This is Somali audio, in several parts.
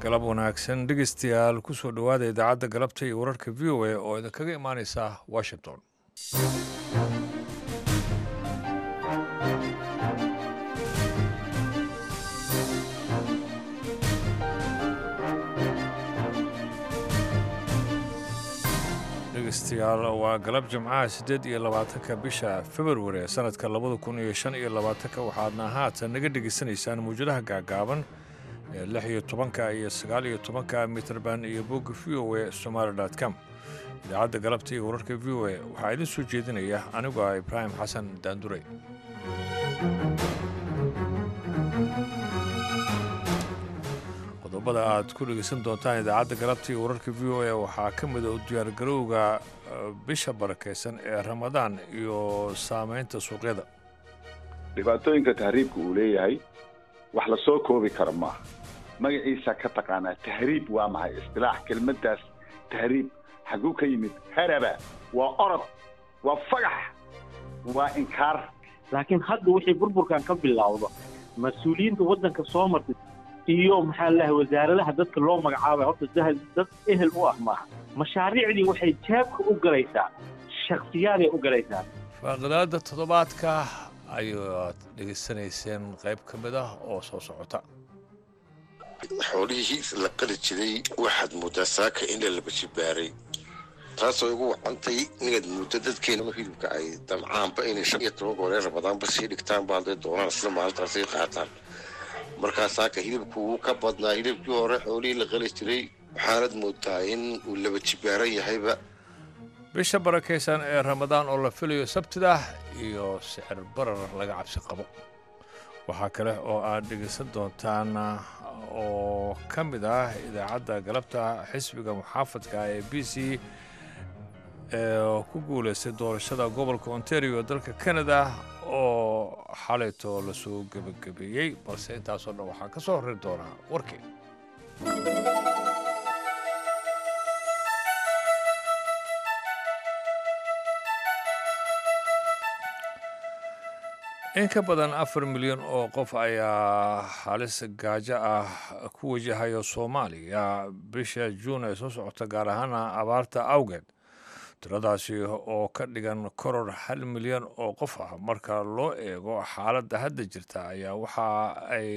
galab wanaagsan dhegeystayaal kusoo dhowaada idaacadda galabta iyo wararka v o a oo idinkaga imaaneysa washington dhegeystayaal waa galab jimcaha siddeed iyo labaatanka bisha februari ee sanadka labada kun iyo shan iyo labaatanka waxaadna haatan naga dhegeysanaysaan mawjadaha gaagaaban ee lix iyo tobanka iyo sagaal iyo tobanka mitrban iyo bogga v o a somaali com idaacadda galabta iyo wararka v o a waxaa idin soo jeedinaya anigu ah ibraahim xasan daandurey qodobada aad ku dhegeysan doontaan idaacadda galabta iyo wararka v o a waxaa ka mida u diyaargarowga bisha barakaysan ee ramadaan iyo saamaynta suuqyada dhibaatooyinka tahriibka uu leeyahay wax la soo koobi kara maaha magaciisa ka taqaanaa tahriib waa maxay istilaax kelmaddaas tahriib xagguu ka yimid haraba waa orod waa fagax waa inkaar laakiin hadda wixii burburkan ka bilowda mas-uuliyiinta waddanka soo martay iyo maxaa lahay wasaaradaha dadka loo magacaabay horta dahal dad ehel u ah maaha mashaariicdii waxay jaabka u galaysaa shaksiyaaday u galaysaa faaqadaada toddobaadka ayaad dhegaysanayseen qayb ka mid ah oo soo socota xoolihii la qali jiray waxaad moodaa saaka in la laba jibaaray taasoo igu wacantay inaad muddo dadkeena hilibka ay damcaanba inay shan iyo toban gooree rabadaanba sii dhigtaan ba hadday doonaan isla maalintaasay qaataan markaa saaka hilibku wuu ka badnaa hilibkii hore xoolihii la qali jiray waxaanad moodaa in uu laba jibaaran yahayba bisha barakaysan ee ramadaan oo la filayo sabtida iyo sicir barar laga cabsi qabo waxaa kale oo aad dhegaysan doontaan oo ka mid ah idaacadda galabta xisbiga muxaafadka ee b c ee ku guulaystay doorashada gobolka ontario dalka canada oo xalayto lasoo gebagabeeyey balse intaasoo dhan waxaa ka soo horri doonaa warkii in ka badan afar milyan oo qof ayaa halis gaajo ah ku wajahaya soomaaliya bisha juun ee soo socota gaar ahaana abaarta awgeed tiradaasi oo ka dhigan koror hal milyan oo qof ah marka loo eego xaaladda hadda jirta ayaa waxa ay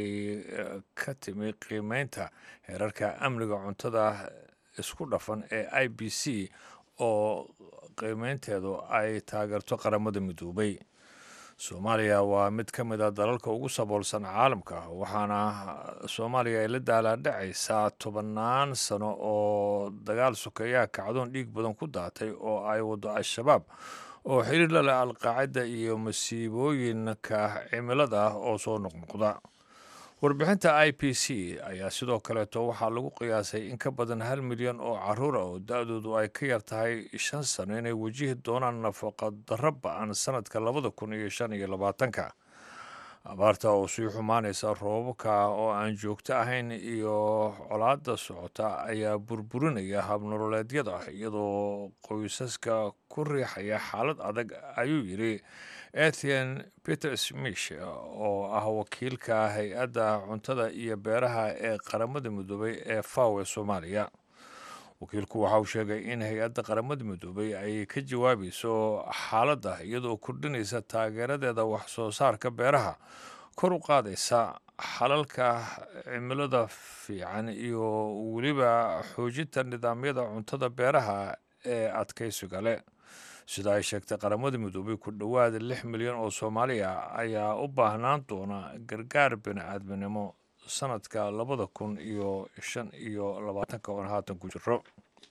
ka timi qiimeynta heerarka amniga cuntada isku dhafan ee i b c oo qiimeynteedu ay taageerto qaramada midoobay soomaaliya waa mid ka mid a dalalka ugu saboolsan caalamka waxaana soomaaliya ay la daalaadhacaysaa tobannaan sano oo dagaal sokeeyaha kacdoon dhiig badan ku daatay oo ay waddo al-shabaab oo xiriir la leh alqaacida iyo masiibooyinka cimilada oo soo noqnoqda warbixinta i p c ayaa sidoo kaleeto waxaa lagu qiyaasay in ka badan hal milyan oo caruura oo da-doodu ay ka yar tahay shan sano inay wajihi doonaan nafaqa darro ba-an sanadka labada kun iyo shan iyo labaatanka abaarta oo sii xumaanaysa roobabka oo aan joogto ahayn iyo colaada socota ayaa burburinaya habnololeedyada iyadoo qoysaska ku riixaya xaalad adag ayuu yidhi etian peter smish oo ah wakiilka hay-adda cuntada iyo beeraha ee qaramada midoobay ee faw ee soomaaliya wakiilku waxa uu sheegay in hay-adda qaramada midoobay ay ka jawaabayso xaaladda iyadoo kordhinaysa taageeradeeda wax soo saarka beeraha kor u qaadaysa xalalka cimilada fiican iyo weliba xoojinta nidaamyada cuntada beeraha ee adkaysiga leh sida ay sheegtay qaramada midoobay ku dhowaada lix milyan oo soomaaliya ayaa u baahnaan doona gargaar bini-aadminimo sanadka labada kun iyo shan iyo labaatanka oon haatan ku jiro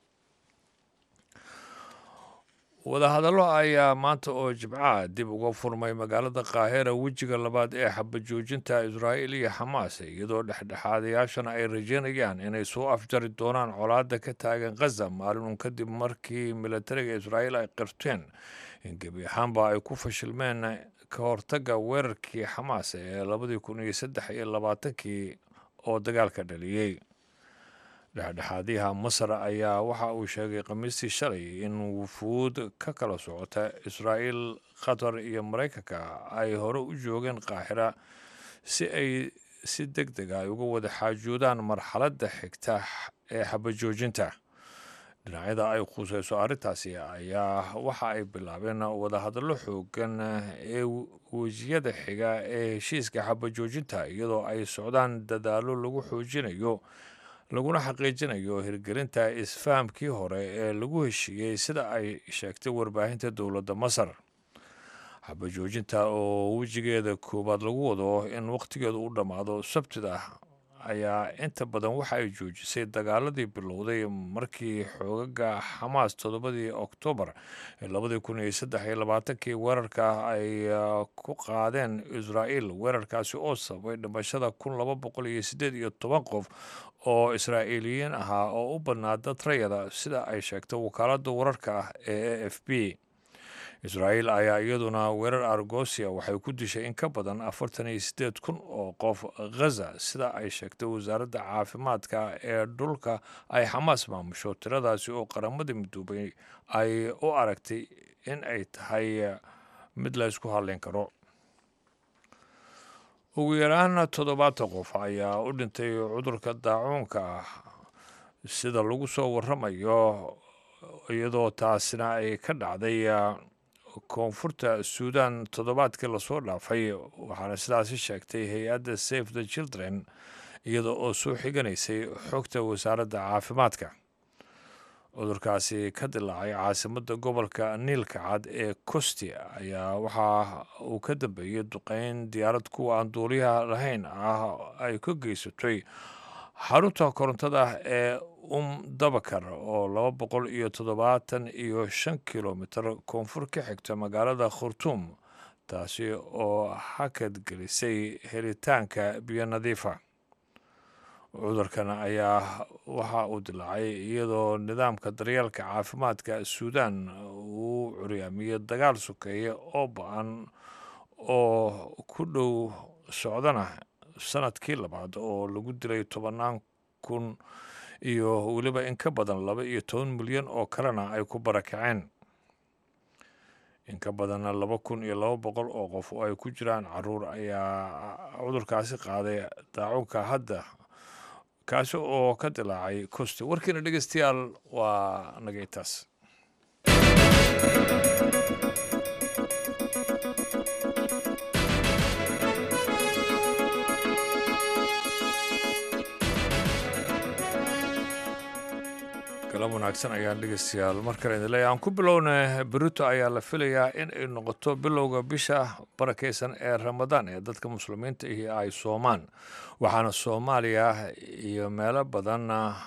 wadahadallo ayaa maanta oo jibcaha dib uga furmay magaalada kaahira wejiga labaad ee xabajoojinta israa'iil iyo xamaas iyadoo dhexdhexaadayaashana ay rajeynayaan inay soo afjari doonaan colaadda ka taagan khaza maalin uun kadib markii milatariga israa'iil ay qirteen in gebi ahaanba ay ku fashilmeen ka hortagga weerarkii xamaas ee labadii kun iyo saddex iyo labaatankii oo dagaalka dhaliyey dhexdhexaadyaha masar ayaa waxa uu sheegay khamiistii shalay in wufuud ka kala socota israa'iil qatar iyo maraykanka ay hore u joogeen qaaxira si ay si deg deg ay uga wada xaajoodaan marxaladda xigta ee xabajoojinta dhinacyada ay khuseyso arrintaasi ayaa waxa ay bilaabeen wadahadallo xoogan ee wejiyada xiga ee heshiiska xabajoojinta iyadoo ay socdaan dadaallo lagu xoojinayo laguna xaqiijinayo hirgelinta isfahamkii hore ee lagu heshiiyey sida ay sheegtay warbaahinta dowladda masar xabajoojinta oo wejigeeda koowaad lagu wado in wakhtigeedu u dhammaado sabtida ayaa inta badan waxa ay joojisay dagaaladii bilowday markii xoogaga xamaas toddobadii oktoobar ee labadii kun iyo saddex iyo labaatankii weerarka ay ku qaadeen israa'iil weerarkaasi oo sababay dhimashada kun laba boqol iyo siddeed iyo toban qof oo israa'iiliyiin ahaa oo u badnaa dad rayada sida ay sheegtay wakaaladda wararka ah ee a f b israa'iil ayaa iyaduna weerar argosia waxay ku dishay in ka badan afartan iyo siddeed kun oo qof ghaza sida ay sheegtay wasaaradda caafimaadka ee dhulka ay xamaas maamusho tiradaasi oo qaramadii midoobay ay u aragtay in ay tahay mid la ysku hadleyn karo ugu yaraan toddobaatan qof ayaa u dhintay cudurka daacuunka ah sida lagu soo waramayo iyadoo taasina ay ka dhacday koonfurta suudan toddobaadkii lasoo dhaafay waxaana sidaasi sheegtay hay-adda safe the children iyada oo soo xiganaysay xogta wasaaradda caafimaadka cudurkaasi ka dilaacay caasimadda gobolka niilka cad ee costi ayaa waxa uu ka dambeeyey duqeyn diyaarad kuwa aan duuliyaha lahayn ah ay ka geysatay xarunta korontada ee um dabakar oo laba boqol iyo toddobaatan iyo shan kilomitir koonfur ka xigta magaalada khurtuum taasi oo hakad gelisay helitaanka biyo nadiifa cudurkan ayaa waxa uu dilaacay iyadoo nidaamka daryeelka caafimaadka suudan uu curyaamiyey dagaal sokeeye oo ba-an oo ku dhow socdana sanadkii labaad oo lagu dilay tobannaan kun iyo weliba in ka badan laba iyo toban milyan oo kalena ay ku barakaceen in ka badanna laba kun iyo laba boqol oo qof oo ay ku jiraan caruur ayaa cudurkaasi qaaday daacunka hadda kaasi oo ka dilaacay costi warkiina dhegeystayaal waa nagaytaas galab wanaagsan ayaan dhegeystayaal mar kale idin leeyahay aan ku bilowna berito ayaa la filayaa in ay noqoto bilowga bisha barakeysan ee ramadaan ee dadka muslimiinta ihi ay soomaan waxaana soomaaliya iyo meelo badan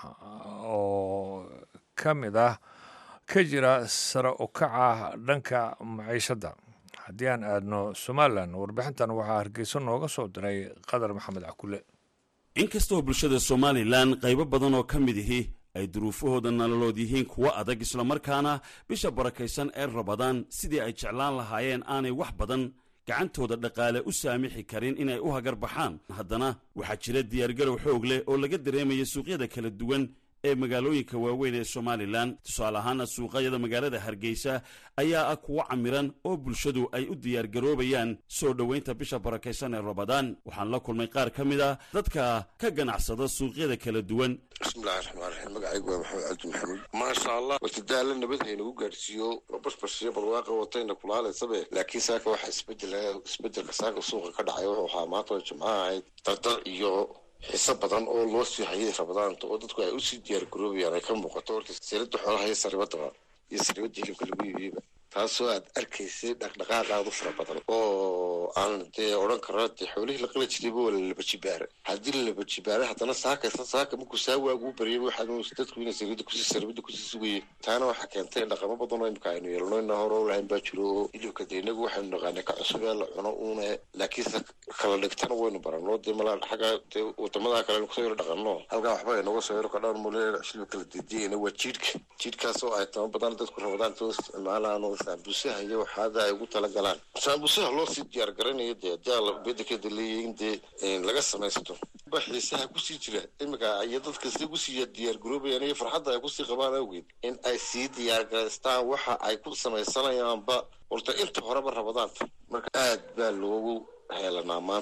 oo ka mid ah ka jira sare u kaca dhanka maciishadda haddii aan aadno somalilan warbixintan waxaa hargeysa nooga soo diray qadar maxamed cakule inkastoo bulshada somalilan qaybo badan oo ka mid ihi ay duruufahooda nololood yihiin kuwo adag islamarkaana bisha barakaysan ee rabadaan sidii ay jeclaan lahaayeen aanay wax badan gacantooda dhaqaale u saamixi karin inay u hagar baxaan haddana waxaa jira diyaargarow xoog leh oo laga dareemaya suuqyada kala duwan ee magaalooyinka waaweyn ee somalilan tusaale ahaana suuqayada magaalada hargeysa ayaa ah kuwo camiran oo bulshadu ay u diyaargaroobayaan soo dhoweynta bisha barakaysan ee rabadaan waxaan la kulmay qaar ka mid a dadka ka ganacsada suuqyada kala duwan bismillahi raxmaan raxiim magacaygu waa maxamed cabdi maxamuud maasha allah wartadaala nabad haynagu gaadhsiiyo bashbashiyo barwaaqa watayna kulaalaysabe laakiin saaka waxa isbedel isbedelka saaka suuqa ka dhacay wuxuu ahaa maanta jimcaha ahayd dardar iyo xiso badan oo loo sii hayay rabadaanta oo dadku ay usii diyaar garoobayaan ay ka muuqato horta silada xoolaha iyo saribadaba iyo saribada hilibka lagu iibiyeyba taasoo aad arkaysay dhaqdhaqaaqaad u fara badan oo aan dee odhan karo dee xoolihii la qala jirayba waa lalaba jibaara haddii lalaba jibaara haddana saakaysa saaka markuu saa waagu u baryay waxaa dadku inay saribada kusii saribada kusii sugayeen taana waxaa keentay dhaqamo badan oo imika aynu yeelno ina hore u lahayn baa jiro oo hilibka dee inagu waxaynu naqaanay ka cusub ee la cuno uune laakiinse kala dhigtana waynu baranno dee malaa xagga dee wadamada kale aynu kusoo yaro dhaqanno halkaa waxba aynoga soo yaro kadhaan mule shilba kala dediyayna waa jiidhka jiidhkaas oo ay tama badan dadku rabadaanta u isticmaalaan oo saambusaha iyo waxaada ay ugu talagalaan saambusaha loo sii diyaar garanayo dee haddii bedelkeeda leeyahay in dee laga samaysto ba xiisaha kusii jira imika iyo dadka si kusii diyaar garoobayaan iyo farxadda ay kusii qabaan awgeed in ay sii diyaar garaystaan waxa ay ku samaysanayaanba horta inta horeba rabadaanta marka aad baa loogu heelanaa maanta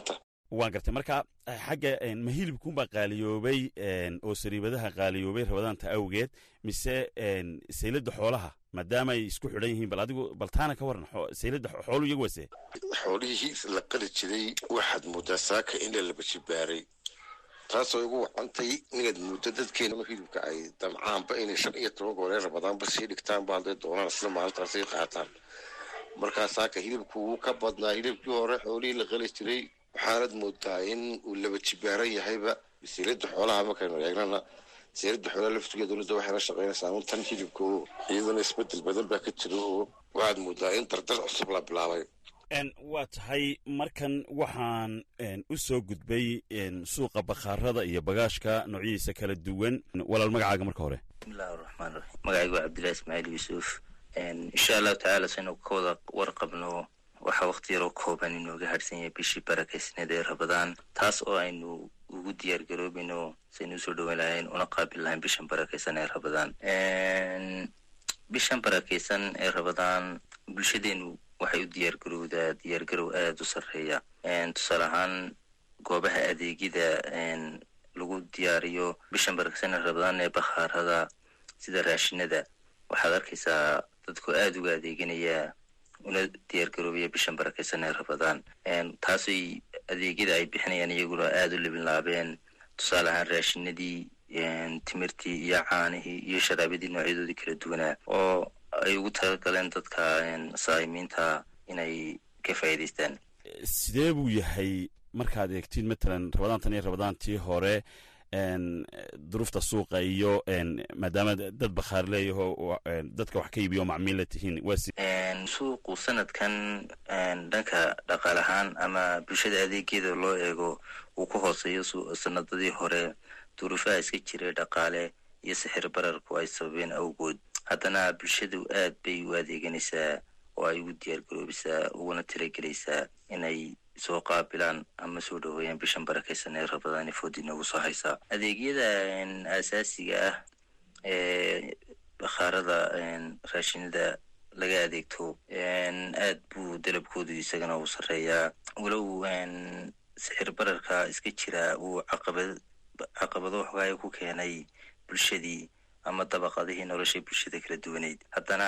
waan gartay marka xagga ma hilibkunbaa qaaliyoobay oo sariibadaha qaaliyoobay rabadaanta awgeed mise saylada xoolaha maadaama ay isku xidhan yihiin bal adigu bal taana ka waran saylada xoolu iyagu wase xoolihii la qali jiray waxaad moodaa saaka in la laba jibaaray taasoo igu wacantay inaad muddo dadkeena hilibka ay damcaanba inay shan iyo toban gooree rabadaanba sii dhigtaanba hadday doonaan isla maalintaasay qaataan markaa saaka hilibku wuu ka badnaa hilibkii hore xoolihii la qali jiray waxaanad moodaa in uu laba jibaaran yahayba wasiilada xoolaha markaynu eegnana wasiilada xoolaha laftigeeda dowladda waxay la shaqeynaysaa un tan hilibka oo iyadana isbedel badan baa ka jira oo waxaad moodaa in dardar cusub la bilaabay waa tahay markan waxaan u soo gudbay suuqa bakhaarada iyo bagaashka noocyadiisa kala duwan walaal magacaaga marka hore bismillahi raxmaan raxiim magacaygu waa cabdillahi ismaaciil yuusuf insha allahu tacaala saynu ka wada warqabno waxaa waqti yaroo kooban inooga harsan yahay bishii barakaysneed ee rabadaan taas oo aynu ugu diyaar garoobayno saynu usoo dhaweyn lahayn una qaabil lahayn bishan barakaysan ee rabadaan bishan barakaysan ee rabadaan bulshadeenu waxay u diyaar garowdaa diyaargarow aada u sarreeya tusaale ahaan goobaha adeegyada lagu diyaariyo bishan barakaysan ee rabadaan ee bakhaarada sida raashinada waxaad arkaysaa dadku aada uga adeeganaya una diyaar garoobaya bishan barakaysan ee rabadaan taasay adeegyada ay bixinayaan iyaguna aada u libinlaabeen tusaale ahaan raashinadii timirtii iyo caanihii iyo sharaabadii noocyadoodii kala duwanaa oo ay ugu talagaleen dadka saa'imiinta inay ka faa'iidaystaan sidee buu yahay markaad eegtiin matalan rabadaantan iyo rabadaantii hore duruufta suuqa iyo maadaama dad bakhaar leeyaho dadka wax ka iibiyo macmiilla tihiin suuqu sanadkan dhanka dhaqaal ahaan ama bulshada adeegeeda loo eego uu ku hooseeyo sanadadii hore duruufaha iska jiray dhaqaale iyo sixir bararku ay sababeen awgood haddana bulshadu aad bay u adeeganaysaa oo ay ugu diyaar garoobaysaa uguna talagelaysaa inay soo qaabilaan ama soo dhaweeyaan bishan barakaysan ee rabadaan foodi noogu soo haysaa adeegyada asaasiga ah ee bakhaarada raashinada laga adeegto aad buu dalabkoodu isagana u sarreeyaa walow sixir bararka iska jira uu caqabad caqabado waxoogaaya ku keenay bulshadii ama dabaqadihii noloshay bulshada kala duwaneyd haddana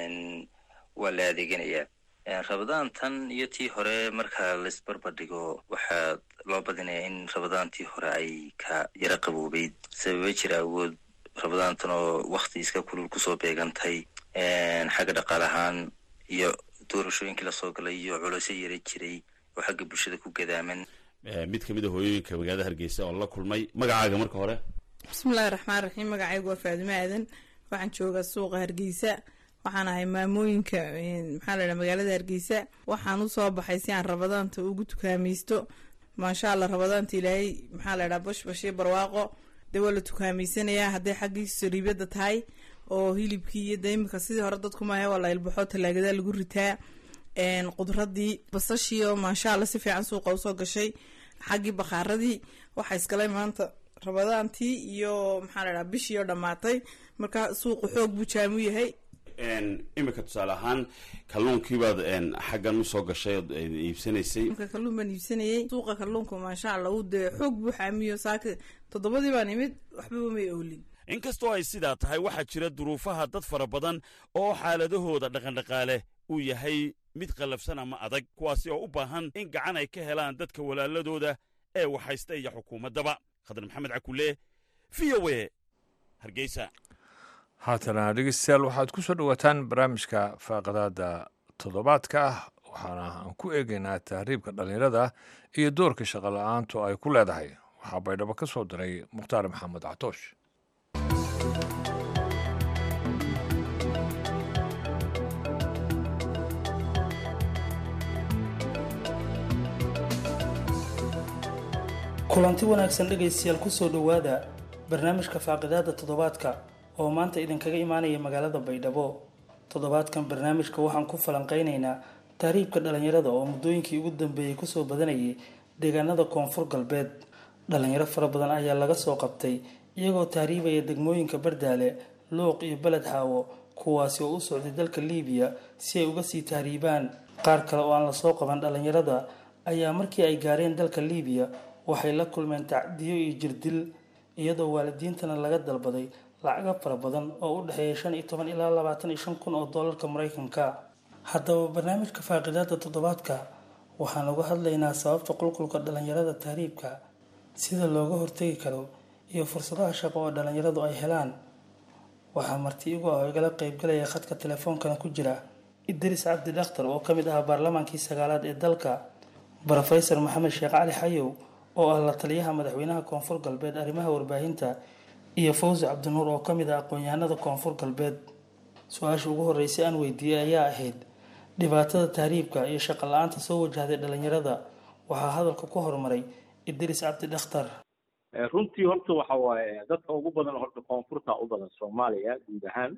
waa la adeeganayaa rabadaantan iyo tii hore marka laisbarbardhigo waxaa loo badinayaa in rabadaantii hore ay ka yaro qaboobeyd sababa jira awood rabadaantan oo wakti iska kulul kusoo beegantay xagga dhaqaal ahaan iyo doorashooyinkii lasoo galay iyo culosyo yara jiray oo xagga bulshada ku gadaaman mid kamid a hooyooyinka magaalada hargeysa oo la kulmay magacaaga marka hore bismillahi raxmaan raxiim magacaygu waa faadimo aadan waxaan joogaa suuqa hargeysa waxaan ahay maamooyinka maxaa la dhaha magaalada hargeysa waxaan usoo baxay si aan rabadaanta ugu tukaamaysto maasha allah rabadaanta ilaahay maxaa la dhaha bashbash iyo barwaaqo dee waa la tukaameysanayaa hadday xaggii sariibada tahay oo hilibkii iyo de imika sidii hore dadku maahe waa la ilbaxo talaagada lagu ritaa qudradii basashiio maasha allah si fiican suuqa usoo gashay xaggii bakhaaradii waxaa isgalay maanta rabadaantii iyo maxaa la dhaha bishii oo dhammaatay marka suuqu xoog buu jaamu yahay imika tusaale ahaan kalluunkiibaad xaggan usoo gashay ood iibsanaysay marka kalluun baan iibsanayay suuqa kalluunka maasha allah uu dee xoog buu xaamiyo saaka toddobadii baan imid waxbaba may oolin inkastoo ay sidaa tahay waxaa jira duruufaha dad fara badan oo xaaladahooda dhaqandhaqaale uu yahay mid qallafsan ama adag kuwaasi oo u baahan in gacan ay ka helaan dadka walaaladooda ee waxhaysta iyo xukuumaddaba khadar maxamed cakule v o e hargeysa haatana dhegeystayaal waxaad ku soo dhowaataan barnaamijka faaqadaada toddobaadka ah waxaana aan ku eegaynaa tahriibka dhallinyarada iyo doorka shaqo la-aantu ay ku leedahay waxaa baydhabo ka soo diray mukhtaar maxamed catoosh kulanti wanaagsan dhegaystayaal kusoo dhowaada barnaamijka faaqidaada toddobaadka oo maanta idinkaga imaanaya magaalada baydhabo toddobaadkan barnaamijka waxaan ku falanqeynaynaa tahriibka dhalinyarada oo muddooyinkii ugu dambeeyey kusoo badanayay deegaanada koonfur galbeed dhalinyaro fara badan ayaa laga soo qabtay iyagoo tahriibaya degmooyinka bardaale luuq iyo beled xaawo kuwaasi oo u socday dalka liibiya si ay uga sii tahriibaan qaar kale oo aan lasoo qaban dhalinyarada ayaa markii ay gaareen dalka liibiya waxay la kulmeen tacdiyo iyo jirdil iyadoo waalidiintana laga dalbaday lacago fara badan oo u dhexeeya shan iyo toban ilaa labaatan iyo shan kun oo doolarka maraykanka haddaba barnaamijka faaqidaada toddobaadka waxaan uga hadlaynaa sababta qulqulka dhalinyarada tahriibka sida looga hortegi karo iyo fursadaha shaqo oo dhalinyaradu ay helaan waxaa marti igu ah oo igala qeybgalaya khadka telefoonkana ku jira idris cabdi dhakhtar oo kamid ah baarlamaankii sagaalaad ee dalka brofesor maxamed sheekh cali xayow oo ah la taliyaha madaxweynaha koonfur galbeed arrimaha warbaahinta iyo fawzi cabdinuur oo kamid ah aqoon-yahanada koonfur galbeed su-aasha ugu horeysay aan weydiiyey ayaa ahayd dhibaatada tahriibka iyo shaqo la-aanta soo wajahday dhalinyarada waxaa hadalka ku horumaray idris cabdi dhakhtar runtii horta waxa waaye dadka ugu badan horta koonfurta u badan soomaaliya guud ahaan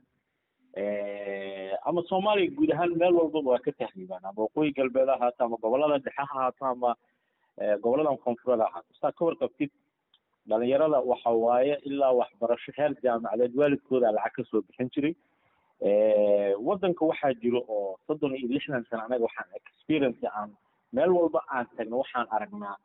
ama soomaaliya guud ahaan meel walbaba waa ka tahriibaan ama waqooyi galbeed ha ahaato ama gobolada dhexe ha ahaato ama goboladan koonfureed ha ahaato saa ka warqabtid dhalinyarada waxa waaye ilaa waxbarasho heer jaamacadeed waalidkooda lacag kasoo bixin jiray wadanka waxaa jiro oo soddon iyo lixdan sano anaga waxaan experience aan meel walba aan tagno waxaan aragnaa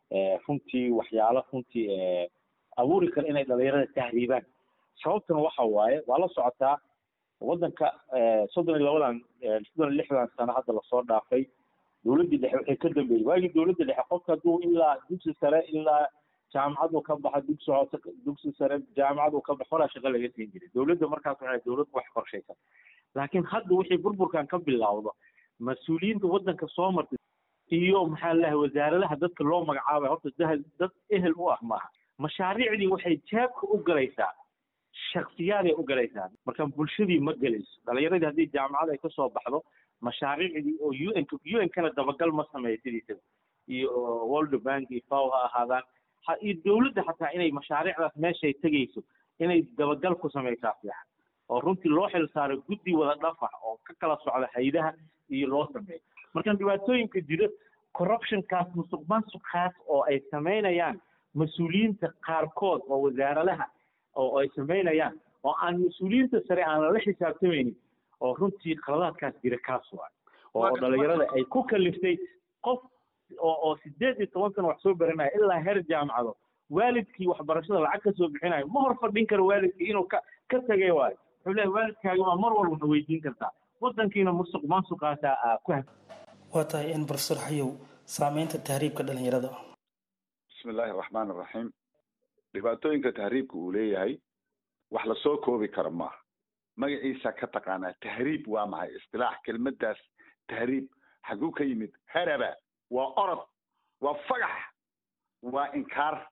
runtii waxyaalo runtii abuuri kara inay dhalinyarada tahriibaan sababtuna waxa waaye waa la socotaa wadanka soddon iyo labadan soddon iyo lixdan sano hadda lasoo dhaafay dowladdii dhexe waxay ka dambeeyey waagii dowladda dhexe qofka hadduu ilaa dugsi sare ilaa jaamacad uu ka baxa dugsi hoose dugsi sare jaamacad uu ka baxo horaa shaqo laga siin jiray dowladda markaas waxay dowlad wax qorshaysan laakiin hadda wixii burburkan ka bilowdo mas-uuliyiinta wadanka soo martay iyo maxaa lalahay wasaaradaha dadka loo magacaabay horta dad dad ehel u ah maaha mashaariicdii waxay jaabka u galaysaa shaksiyaaday u galaysaa marka bulshadii ma gelayso dhalinyaradii haddii jaamacad ay kasoo baxdo mashaariicdii oo u n u n kana dabagal ma sameeyo sidiisaba iyo world bank iyo faw ha ahaadaan iyo dowladda xataa inay mashaariicdaas meeshay tegayso inay dabagal ku samaysaa fiican oo runtii loo xil saaro guddi wada dhafax oo ka kala socda haydaha iyo loo sameeyo marka dhibaatooyinka jira corruptionkaas musuq maasuqaas oo ay samaynayaan mas-uuliyiinta qaarkood oo wasaaradaha oo ay samaynayaan oo aan mas-uuliyiinta sare aan lala xisaabtamaynin oo runtii qaladaadkaas jira kaas waa oo dhalinyarada ay ku kaliftay qof oo oo sideed iyo toban sano wax soo baranaya ilaa heer jaamacado waalidkii waxbarashada lacag ka soo bixinayo ma hor fadhin karo waalidkii inuu ka ka tagay waayo wuxuu leeyahay waalidkaaga waa mar walba na weydiin kartaa wadankiina musuq maasuqaasa aa ku hag waa tahay in profesor xayow saameynta tahriibka dhalinyarada bismi illaahi araxmaan araxiim dhibaatooyinka tahriibka uu leeyahay wax lasoo koobi karo maaha magaciisa ka taqaanaa tahriib waa maxay istilaax kelmadaas tahriib xaguu ka yimid haraba waa orod waa fagax waa inkaar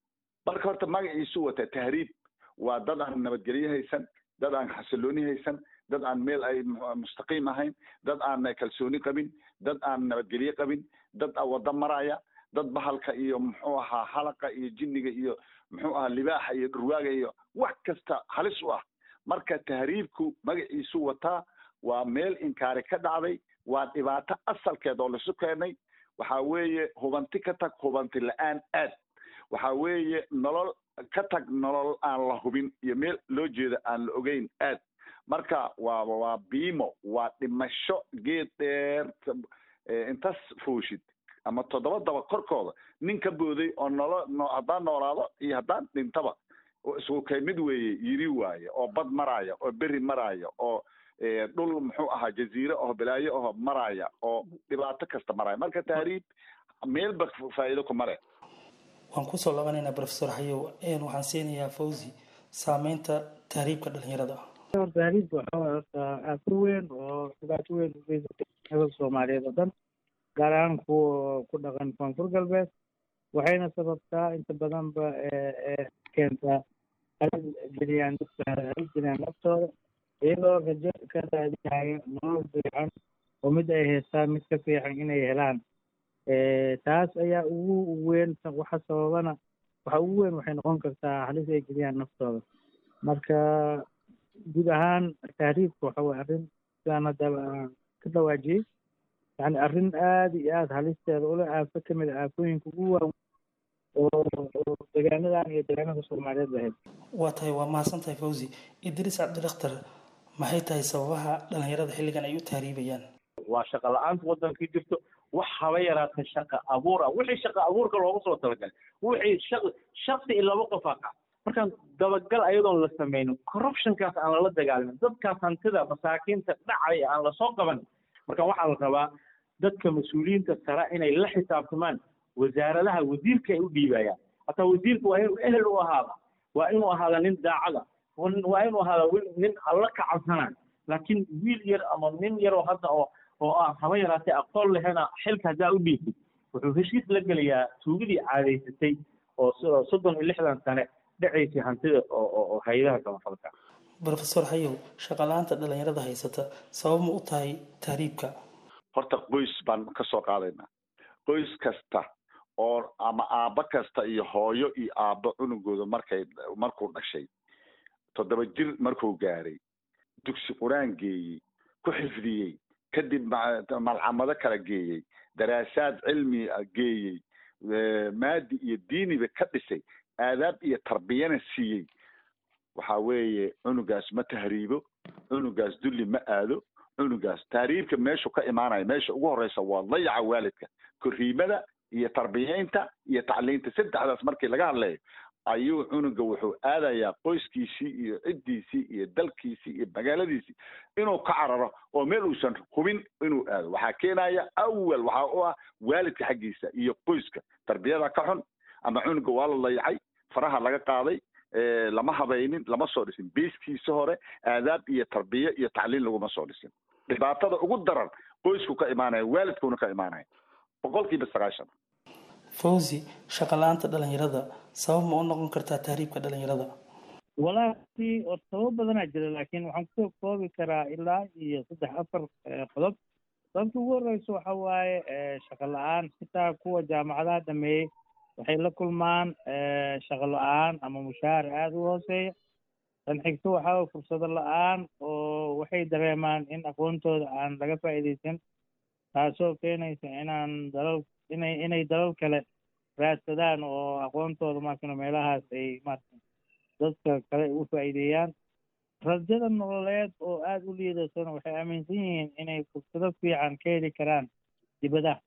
marka horta magaciisu wata tahriib waa dad aan nabadgelyo haysan dad aan xasilooni haysan dad aan meel ay mustaqiim ahayn dad aan kalsooni qabin dad aan nabadgelyo qabin dad wada maraya dad bahalka iyo muxuu ahaa halaqa iyo jinniga iyo muxuu ahaa libaaxa iyo dhurwaaga iyo wax kasta halis u ah marka tahriibku magaciisu wataa waa meel inkaari ka dhacday waa dhibaato asalkeed oo laisu keenay waxa weeye hubanti ka tag hubanti la-aan aad waxa weeye nolol ka tag nolol aan la hubin iyo meel loo jeeda aan la ogeyn aad marka waa waa biimo waa dhimasho geed dheer intas fuushid ama toddoba daba korkooda nin ka booday oo nolo no haddaan noolaado iyo haddaan dhintaba isku kay mid weeye yiri waaye oo bad maraya oo beri maraya oo dhul muxuu ahaa jaziire oo balaayo oo maraya oo dhibaato kasta maraya marka tahriib meelba faa'iido ku mare waan kusoo labanaynaa profesor xayow waxaan siinayaa fawzi saameynta tahriibka dhalinyarada tahriibka waxaa waay horta aafo weyn oo dhibaato weyn u geysatay nabada soomaaliyeed oo dhan gaar ahaan kuwa ku dhaqan koonfur galbeed waxayna sababtaa inta badanba keentaa halis geliyaan dadka halis geliyaan naftooda iyagoo rajo ka raadinaya nolol fiican oo mid ay haystaan mid ka fiican inay helaan taas ayaa ugu weyn waxa sababana waxa ugu weyn waxay noqon kartaa halis ay geliyaan naftooda marka guud ahaan tahriibka waxa weye arrin sidaan haddaba aan ka dhawaajiyey yani arrin aada iyo aada halisteeda ule aafo ka mid a aafooyinka ugu waaweyn oo degaanadan iyo degaanada soomaaliyeed lahayd waa tahay waa mahadsan tahay fawzi idriis cabdidakhtar maxay tahay sababaha dhalinyarada xilligan ay u tahriibayaan waa shaqo la-aanta wadankii jirto wax haba yaraata shaqa abuur ah wixii shaqa abuurka loogu soo talagalay wixii shaq shaksi iyo laba qof aqa markaan dabagal ayadoon la sameynin corruptionkaas aan lala dagaalamin dadkaas hantida masaakiinta dhacay aan lasoo qaban marka waxaa la rabaa dadka mas-uuliyiinta sare inay la xisaabtamaan wasaaradaha wasiirka ay u dhiibayaan hataa wasiirka waa inuu ehel u ahaada waa inuu ahaada nin daacada waa inuu ahaada nin alla ka cabsanaa laakiin wiil yar ama nin yaroo hadda oo oo ah haba yaraatee aqoon lehena xilka haddaa u dhiibtid wuxuu heshiis la gelayaa tuugadii caadaysatay oo soddon iyo lixdan sane dhacaysay hantida oo hay-adaha samafalka brofesor hayow shaqala-aanta dhalinyarada haysata sabab ma u tahay tahriibka horta qoys baan ka soo qaadaynaa qoys kasta oo ama aabbo kasta iyo hooyo iyo aabbo cunugooda markay markuu dhashay toddoba jir markuu gaaray dugsi qur-aan geeyey ku xifdiyey kadib malcamado kala geeyey daraasaad cilmi geeyey maadi iyo diiniba ka dhisay aadaab iyo tarbiyana siiyey waxa weeye cunugaas ma tahriibo cunugaas dulli ma aado cunugaas tahriibka meeshu ka imaanaya meesha ugu horeysa waa dayaca waalidka korriimada iyo tarbiyeynta iyo tacliinta saddexdaas markii laga hadlayo ayuu cunuga wuxuu aadayaa qoyskiisii iyo ciddiisii iyo dalkiisii iyo magaaladiisii inuu ka cararo oo meel uusan hubin inuu aado waxaa keenaya awal waxaa u ah waalidka xaggiisa iyo qoyska tarbiyada ka xun ama cunuga waa la dayacay faraha laga qaaday lama habaynin lama soo dhisin biiskiisa hore aadaab iyo tarbiye iyo tacliin laguma soo dhisin dhibaatada ugu daran qoysku ka imaanaya waalidkuna ka imaanaya boqolkiiba sagaashan fawzi shaqala-aanta dhalinyarada sabab ma u noqon kartaa tahriibka dhalinyarada walaahi oo sabab badanaa jira laakiin waxaan kusoo koobi karaa ilaa iyo saddex afar qodob sababta ugu horeysa waxa waaye shaqo la-aan xitaa kuwa jaamacadaha dhameeyey waxay la kulmaan shaqo la-aan ama mushaahar aada u hooseeya tan xigto waxaa fursado la-aan oo waxay dareemaan in aqoontooda aan laga faa'iidaysan taasoo keenaysa inaan dalal inay inay dalal kale raadsadaan oo aqoontooda maarkano meelahaas ay maarka dadka kale u faa'iideeyaan rajada nololeed oo aada u liidatona waxay aaminsan yihiin inay fursado fiican ka heli karaan dibadaha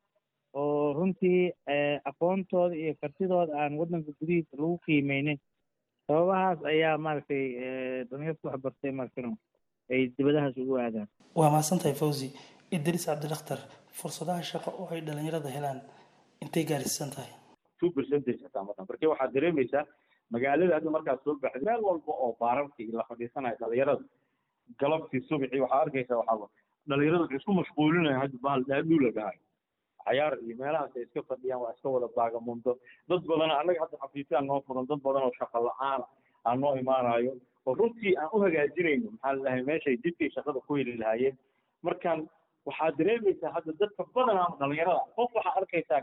oo runtii aqoontooda iyo kartidooda aan waddanka gudihiisa lagu qiimeynin sababahaas ayaa maaragtay dhalinyarta wax bartay maarkano ay dibadahaas ugu aadaan waa mahadsantahay fawzi idriis cabdilakhtar fursadaha shaqo oo ay dhalinyarada helaan intay gaarsiisan tahay two percentage hataa marka marka waxaad dareemaysaa magaalada hadda markaad soo baxday meel walba oo baararkii la fadhiisanayo dhalinyarada galabtii subixii waxaa arkaysaa waxaa dhalinyarada waxay isku mashquulinaya hadda bahal dhaadhuu la dhahayo cayaar iyo meelahaas ay iska fadhiyaan waa iska wada baagamundo dad badan annaga hadda xafiisyaa noo furan dad badan oo shaqo la-aan aan noo imaanayo oo runtii aan u hagaajinayno maxaa la dhahay meeshay dibkay shaqada ku heli lahaayeen markaan waxaad dareemaysaa hadda dadka badanaa dhalinyarada qof waxaa arkaysaa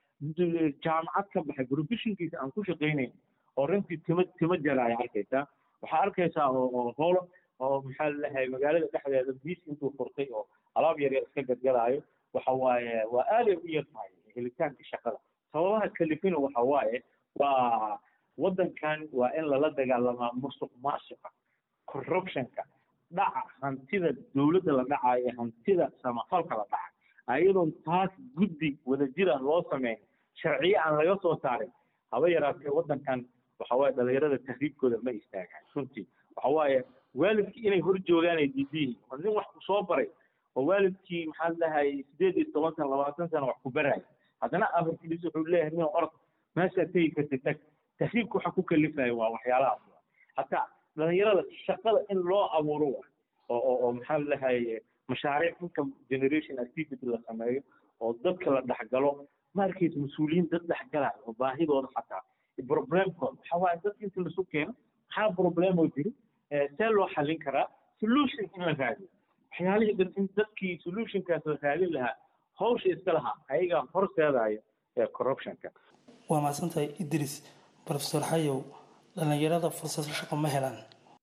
jaamacad ka baxay professionkiisa aan ku shaqaynayn oo runtii tima tima jaraaya arkaysaa waxaa arkaysaa oo oo holo oo maxaa lalahay magaalada dhexdeeda biis intuu furtay oo alaab yar yar iska gadgadaayo waxa waaye waa aaday u yar tahay helitaanka shaqada sababaha kalifina waxa waaye waa waddankan waa in lala dagaalamaa musuq maasuqa corruptionka dhaca hantida dowladda la dhacayo ee hantida samafalka la dhaca ayadoon taas guddi wadajira loo sameyn sharciye aan laga soo saarin haba yaraatee waddankan waxa waaye dhalinyarada tahriibkooda ma istaagaan runtii waxa waaye waalidkii inay hor joogaan ay diidiyihiin oo nin wax ku soo baray oo waalidkii maxaa ladahay sideed iyo toban sana labaatan sana wax ku baraayo haddana afarkiis wuxuu leeyahay nin orod meeshaad tegi kartid tag tahriibka waxa ku kalifayo waa waxyaalahaas hataa dhalinyarada shaqada in loo abuuro wa oo oo oo maxaa ladahay mashaariic income generation activity la sameeyo oo dadka la dhexgalo ma arkaysa mas-uuliyiin dad dhexgalayo oo baahidooda xataa problemkooda waxa waaye dadka inta lasu keeno maxaa problemoo jiri see loo xallin karaa solution in la raadiyo waxyaalihii dhan in dadkii solutionkaas la raadin lahaa hawsha iska lahaa ayagaa horseedaya ee corruptionka waa mahadsantahay idris profesor xayow dhalinyarada fursado shaqo ma helaan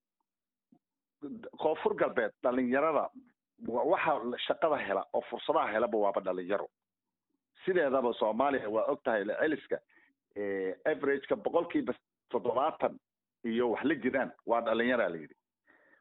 koonfur galbeed dhalinyarada waxa shaqada hela oo fursadaha helaba waaba dhalinyaro sideedaba soomaaliya waa og tahay celiska averageka boqolkiiba toddobaatan iyo wax la jiraan waa dhalinyaraa la yidhi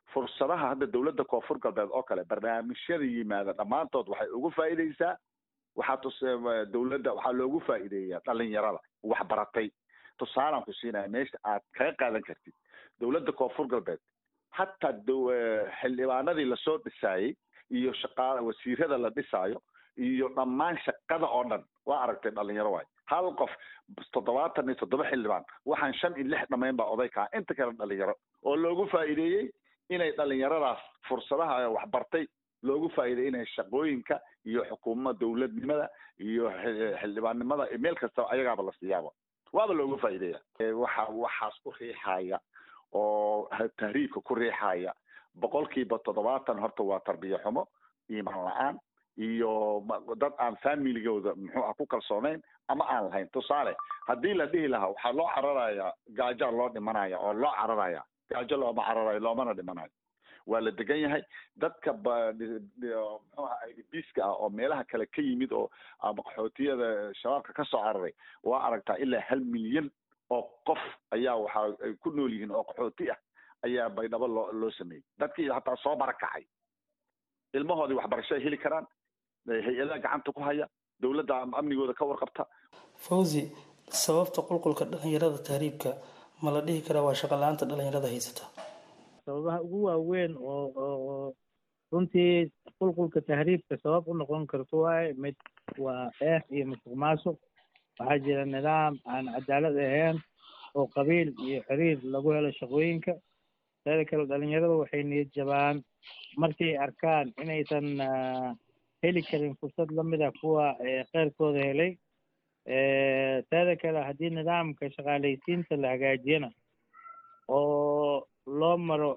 fursadaha hadda dowladda koonfur galbeed oo kale barnaamijyada yimaada dhammaantood waxay ugu faa'iidaysaa waxaa tus dowladda waxaa loogu faa'iideeyaa dhalinyarada waxbaratay tusaalaan ku siinaya meesha aad kaga qaadan kartid dowladda koonfur galbeed hataa xildhibaanadii lasoo dhisaayey iyo shaqaa wasiirada la dhisaayo iyo dhammaan shaqada oo dhan waa aragtay dhalinyaro waay hal qof toddobaatan iyo toddoba xildhibaan waxaan shan iyo lix dhamayn baa oday kaa inta kale dhalinyaro oo loogu faa'iideeyey inay dhalinyaradaas fursadaha waxbartay loogu faa'iideeyey inay shaqooyinka iyo xukuumada dowladnimada iyo xildhibaannimada meel kasta ayagaaba la siiyaaba waaba loogu faa'iideeya waxa waxaas ku riixaya oo tahriibka ku riixaya boqolkiiba toddobaatan horta waa tarbiya xumo iimaan la-aan iyo dad aan familigooda muxuu ah ku kalsoonayn ama aan lahayn tusaale haddii la dhihi lahaa waxaa loo cararayaa gaajaa loo dhimanaya oo loo cararaya gaajo looma cararayo loomana dhimanayo waa la degan yahay dadka muxuu aha idbiska ah oo meelaha kale ka yimid oo ama qaxootiyada shabaabka ka soo cararay waa aragtaa ilaa hal milyan oo qof ayaa waxa ay ku nool yihiin oo qaxooti ah ayaa baydhabo loo loo sameeyey dadkii hataa soo barakacay ilmahoodii waxbarasho ay heli karaan hay-adaha gacanta ku haya dowladda amnigooda ka warqabta fawzi sababta qulqulka dhalinyarada tahriibka ma la dhihi karaa waa shaqo la-aanta dhalinyarada haysata sababaha ugu waaweyn oo oo runtii qulqulka tahriibka sabab u noqon karto waaye mid waa eex iyo musuq maasuq waxaa jira nidaam aan cadaalad ahayn oo qabiil iyo xiriir lagu helo shaqooyinka teeda kale dhalinyarada waxay niyad jabaan markay arkaan inaysan heli karin fursad lamid ah kuwa kheyrkooda helay teeda kale haddii nidaamka shaqaalaysiinta la hagaajiyana oo loo maro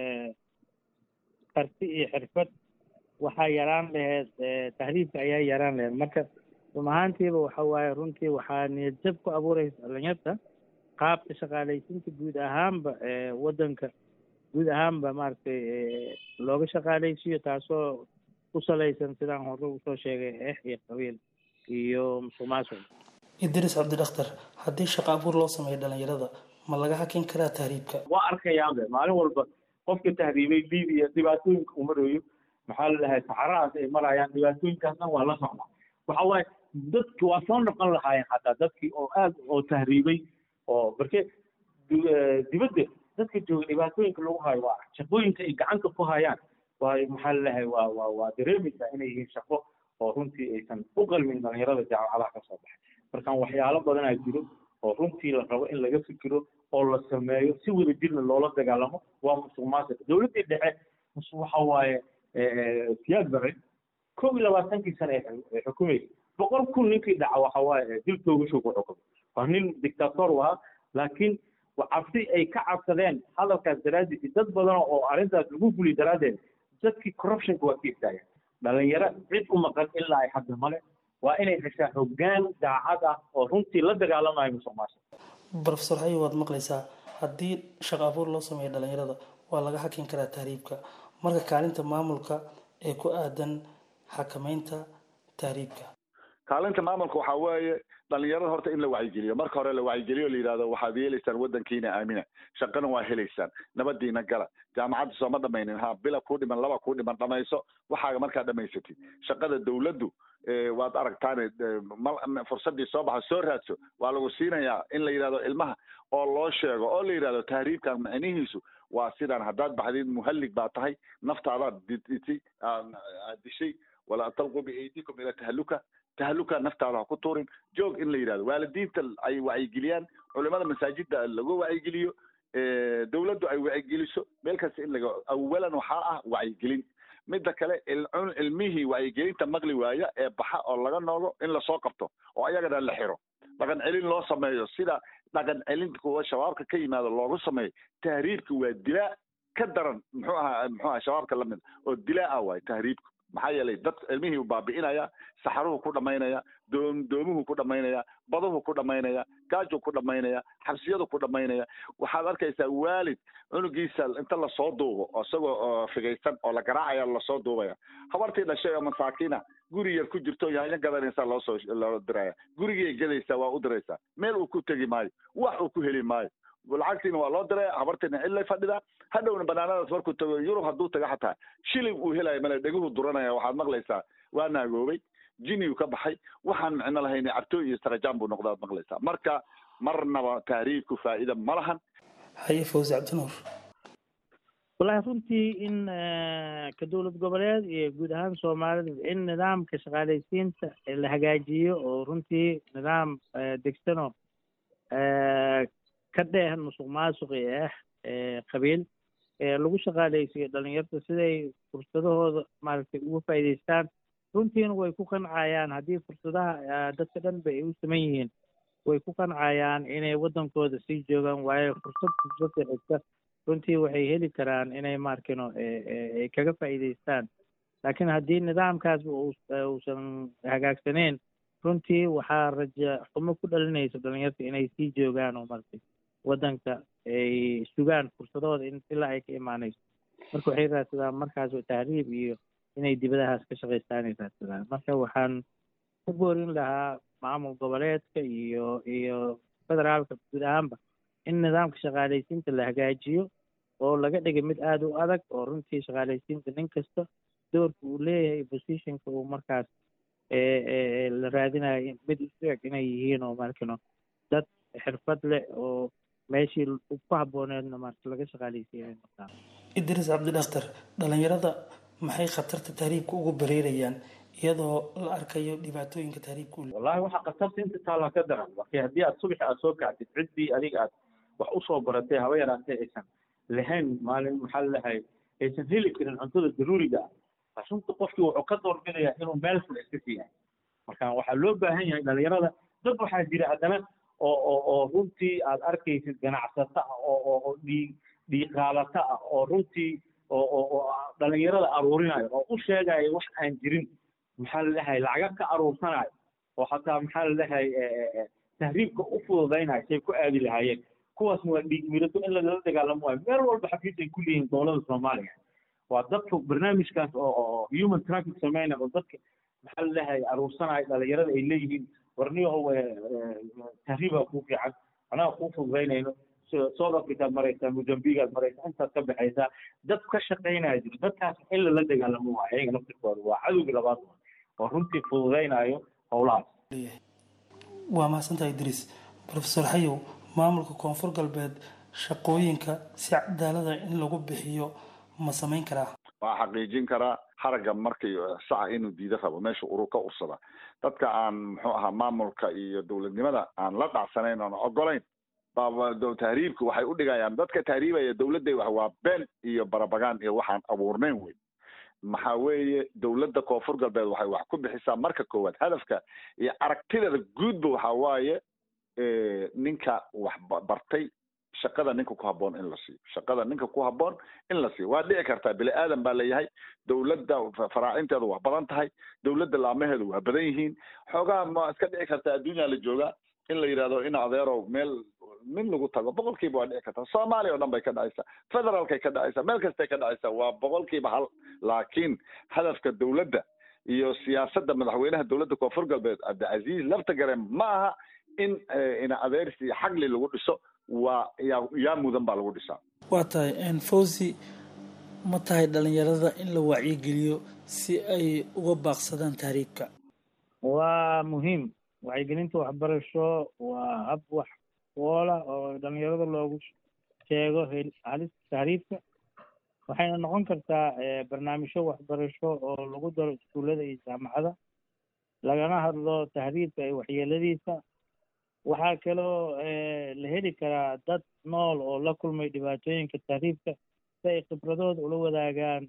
karti iyo xirfad waxaa yaraan laheyd tahriibka ayaa yaraan laheyd marka run ahaantiiba waxa waaye runtii waxaa niyad jab ku abuureysa dhalinyarta qaabka shaqaalaysiinta guud ahaanba waddanka guud ahaanba maaragtay looga shaqaalaysiiyo taasoo ku salaysan sidaan hore usoo sheegay eex iyo qabiil iyo musuq maasuq idris cabdidakhtar haddii shaqo abuur loo sameeyo dhalinyarada ma laga hakin karaa tahriibka waa arkayaabe maalin walba qofka tahriibay libiya dhibaatooyinka uu marayo maxaa la dhahay saxarahaas ay marayaan dhibaatooyinkaasna waa la socda waxa waaye dadki waa soo noqon lahaayeen xataa dadkii oo aad oo tahriibay oo marke dibadda dadka jooga dhibaatooyinka lagu hayo waa shaqooyinka ay gacanta ku hayaan waa maxaa la dhahay waa waa waa dareemaysaa inay yihiin shaqo oo runtii aysan u qalmin dhalinyarada jaamacadaha ka soo baxay markaan waxyaalo badanaa jiro oo runtii la rabo in laga fikiro oo la sameeyo si wada jirna loola dagaalamo waa musuq maasuq dowladdii dhexe waxa waaye siyaad bare kow iyo labaatankii sane ay xukumaysa boqol kun ninkii dhaca waxa waaye dil toogasho ku xukumay waa nin dictator u ahaa laakiin cabsi ay ka cabsadeen hadalkaas daraaddiis dad badan oo arrintaas lagu fuliy daraaddeed dadkii corruptionka waa ka istaageen dhalinyaro cid u maqan ilaa ay hadda male waa inay heshaa hoggaan daacad ah oo runtii la dagaalamayo musuq maasuq brofesor xayi waad maqlaysaa haddii shaqo abuur loo sameeyo dhalinyarada waa laga hakin karaa tahriibka marka kaalinta maamulka ee ku aadan xakameynta tahriibka kaalinta maamulka waxaa weeye dhalinyarada horta in la wacyigeliyo marka hore la wacyigeliyo la yidhahdo waxaad yeelaysaan waddankiina aamina shaqana waa helaysaan nabadiina gala jaamacadda sooma dhamaynin ha bila kuu dhiman laba kuu dhiman dhamayso waxaaga markaa dhamaysatid shaqada dowladdu waad aragtaan fursadii soo baxa soo raadso waa lagu siinayaa in la yidhahdo ilmaha oo loo sheego oo la yidhahdo tahriibkan macnihiisu waa sidaan haddaad baxdid muhallig baa tahay naftaadaad ditay aad dishay walaa talqu biaydikum ila tahaluka tahaluka naftaada ha ku tuurin joog in la yidhahdo waalidiinta ay wacyigeliyaan culimada masaajidda lagu wacyigeliyo dowladdu ay wacyigeliso meel kasta in laga awalan waxaa ah wacyigelin midda kale ilmihii wacyigelinta maqli waaya ee baxa oo laga noogo in lasoo qabto oo ayagana la xiro dhaqan celin loo sameeyo sida dhaqan celinta kuwa shabaabka ka yimaado loogu sameeyo tahriibka waa dilaa ka daran muxuu ahaa muxuu aha shabaabka lamid oo dilaa ah waay tahriibku maxaa yeelay dad ilmihii baabi'inaya saxaruhu ku dhamaynaya doom doomuhu ku dhamaynaya baduhu ku dhamaynaya gaaju ku dhamaynaya xabsiyadu ku dhamaynaya waxaad arkaysaa waalid cunugiisa inta lasoo duubo isagoo figaysan oo la garaacaya lasoo duubaya habartii dhashay oo masaakiina guri yar ku jirto yaanyo gadanaysa loosoo loo diraya gurigay gadaysaa waa u diraysaa meel uu ku tegi maayo wax uu ku heli maayo lacagtiina waa loo diraya habartiina cillay fadhidaa hadhowna banaanadaas markuu tago yurub hadduu tago xataa shilin uu helayo male dheguhu duranaya waxaad maqlaysaa waa naagoobay jiniyu ka baxay waxaan micno lahayn cabtooy iyo sarajaan buu noqdaad maqlaysaa marka marnaba tahriibku faa'iida ma lahan haye fawzi cabdinuur wallahi runtii in ka dowlad goboleed iyo guud ahaan soomaalida in nidaamka shaqaalaysiinta la hagaajiyo oo runtii nidaam degsano ka dheeh musuq maasuqi ah qabiil lagu shaqaalaysiyo dhalinyarta siday fursadahooda maaragtay uga faa'iidaystaan runtiina way ku qancayaan haddii fursadaha dadka dhan ba ay u saman yihiin way ku qancayaan inay waddankooda sii joogaan waayo fursad fursadda xigta runtii waxay heli karaan inay maarkino ay kaga faa'iidaystaan laakiin haddii nidaamkaasba uusan hagaagsaneyn runtii waxaa raja xumo ku dhalinaysa dhalinyarta inay sii joogaan oo maaragtay waddanka ay sugaan fursadahooda in ilaa ay ka imaanayso marka waxay raadsadaan markaas tahriib iyo inay dibadahaas ka shaqaystaan ay raadsadaan marka waxaan ku boorin lahaa maamul goboleedka iyo iyo federaalka guud ahaanba in nidaamka shaqaalaysiinta la hagaajiyo oo laga dhigay mid aada u adag oo runtii shaqaalaysiinta nin kasta doorka uu leeyahay positionka uu markaas la raadinayo mid isu eg inay yihiin oo markino dad xirfad leh oo meeshii ku habbooneedna marka laga shaqaalaysiinay markaa idriis cabdidhaktar dhalinyarada maxay khatarta tahriibka ugu bareerayaan iyadoo la arkayo dhibaatooyinka tahriibka u wallahi waxaa khatarta inta taallaa ka daran marka haddii aad subaxi aad soo kacdid ciddii adiga aad wax usoo baratay haba yaraatee aysan lahayn maalin maxaa lalahay aysan heli karin cuntada daruuriga ah runta qofkii wuxuu ka doorbidayaa inuu meel fula iska siiyahay marka waxaa loo baahan yahay dhalinyarada dad waxaa jira haddana oo oo oo runtii aad arkaysid ganacsata ah oo oo oo dhii dhiiqaalata ah oo runtii oo oo oo dhalinyarada aruurinayo oo u sheegayo wax aan jirin maxaa lalahay lacaga ka aruursanayo oo xataa maxaa lalahay tahriibka u fududaynayo say ku aadi lahaayeen kuwaasna waa dhiig mirato in lagala dagaalamo waayo meel walba xafiis ay ku leeyihiin dowladda soomaaliya waa dadka barnaamijkaas oo oo human traffic sameynaya oo dadka maxaa lalahay aruursanayo dhalinyarada ay leeyihiin warniyahow tahriibaa kuu fiican anaga kuu fududaynayno south africaad maraysaa mozambigaad maraysaa intaad ka baxaysaa dad ka shaqaynaya jiro dadkaas in lala dagaalamo waayo ayaga naftirkooda waa cadowgii labaad oo runtii fududaynayo howlahaas waa mahadsantaha idriis profesor xayow maamulka koonfur galbeed shaqooyinka si cadaalada in lagu bixiyo ma samayn karaa waa xaqiijin karaa haragga markii saca inuu diida rabo meesha urur ka ursada dadka aan muxuu ahaa maamulka iyo dowladnimada aan la dhacsanayn oon ogolayn tahriibka waxay u dhigayaan dadka tahriibaya dowladday wax waa been iyo barabagaan iyo waxaan abuurnayn wey maxaa weeye dowladda koonfur galbeed waxay wax ku bixisaa marka koowaad hadafka iyo aragtideeda guudba waxaa waaye ninka wax bartay shaqada ninka ku habboon in la siiyo shaqada ninka ku habboon in la siiyo waa dhici kartaa bini aadan baa leeyahay dowladda faraacinteedu waa badan tahay dowladda laamaheedu waa badan yihiin xoogaa ma iska dhici kartaa adduunyaa la joogaa in la yidhahdo in adeerow meel mid lagu tago boqolkiiba waa dhici kartaa soomaaliya o dhan bay ka dhacaysaa federaalkay ka dhacaysaa meel kastay ka dhacaysaa waa boqolkiiba hal laakiin hadafka dowladda iyo siyaasadda madaxweynaha dowladda koonfur galbeed cabdicasiis laftagare ma aha in ina adeersi iyo xagli lagu dhiso waa yaa yaa mudan baa lagu dhisaa waa tahay fawzi ma tahay dhalinyarada in la wacyigeliyo si ay uga baaqsadaan tahriibka waa muhiim wacyigelinta waxbarasho waa hab wax woola oo dhalinyarada loogu sheego halista tahriibka waxayna noqon kartaa barnaamijyo waxbarasho oo lagu daro iskuullada iyo jaamacada lagana hadlo tahriibka iyo waxyeeladiisa waxaa kaloo la heli karaa dad nool oo la kulmay dhibaatooyinka tahriibka si ay khibradooda ula wadaagaan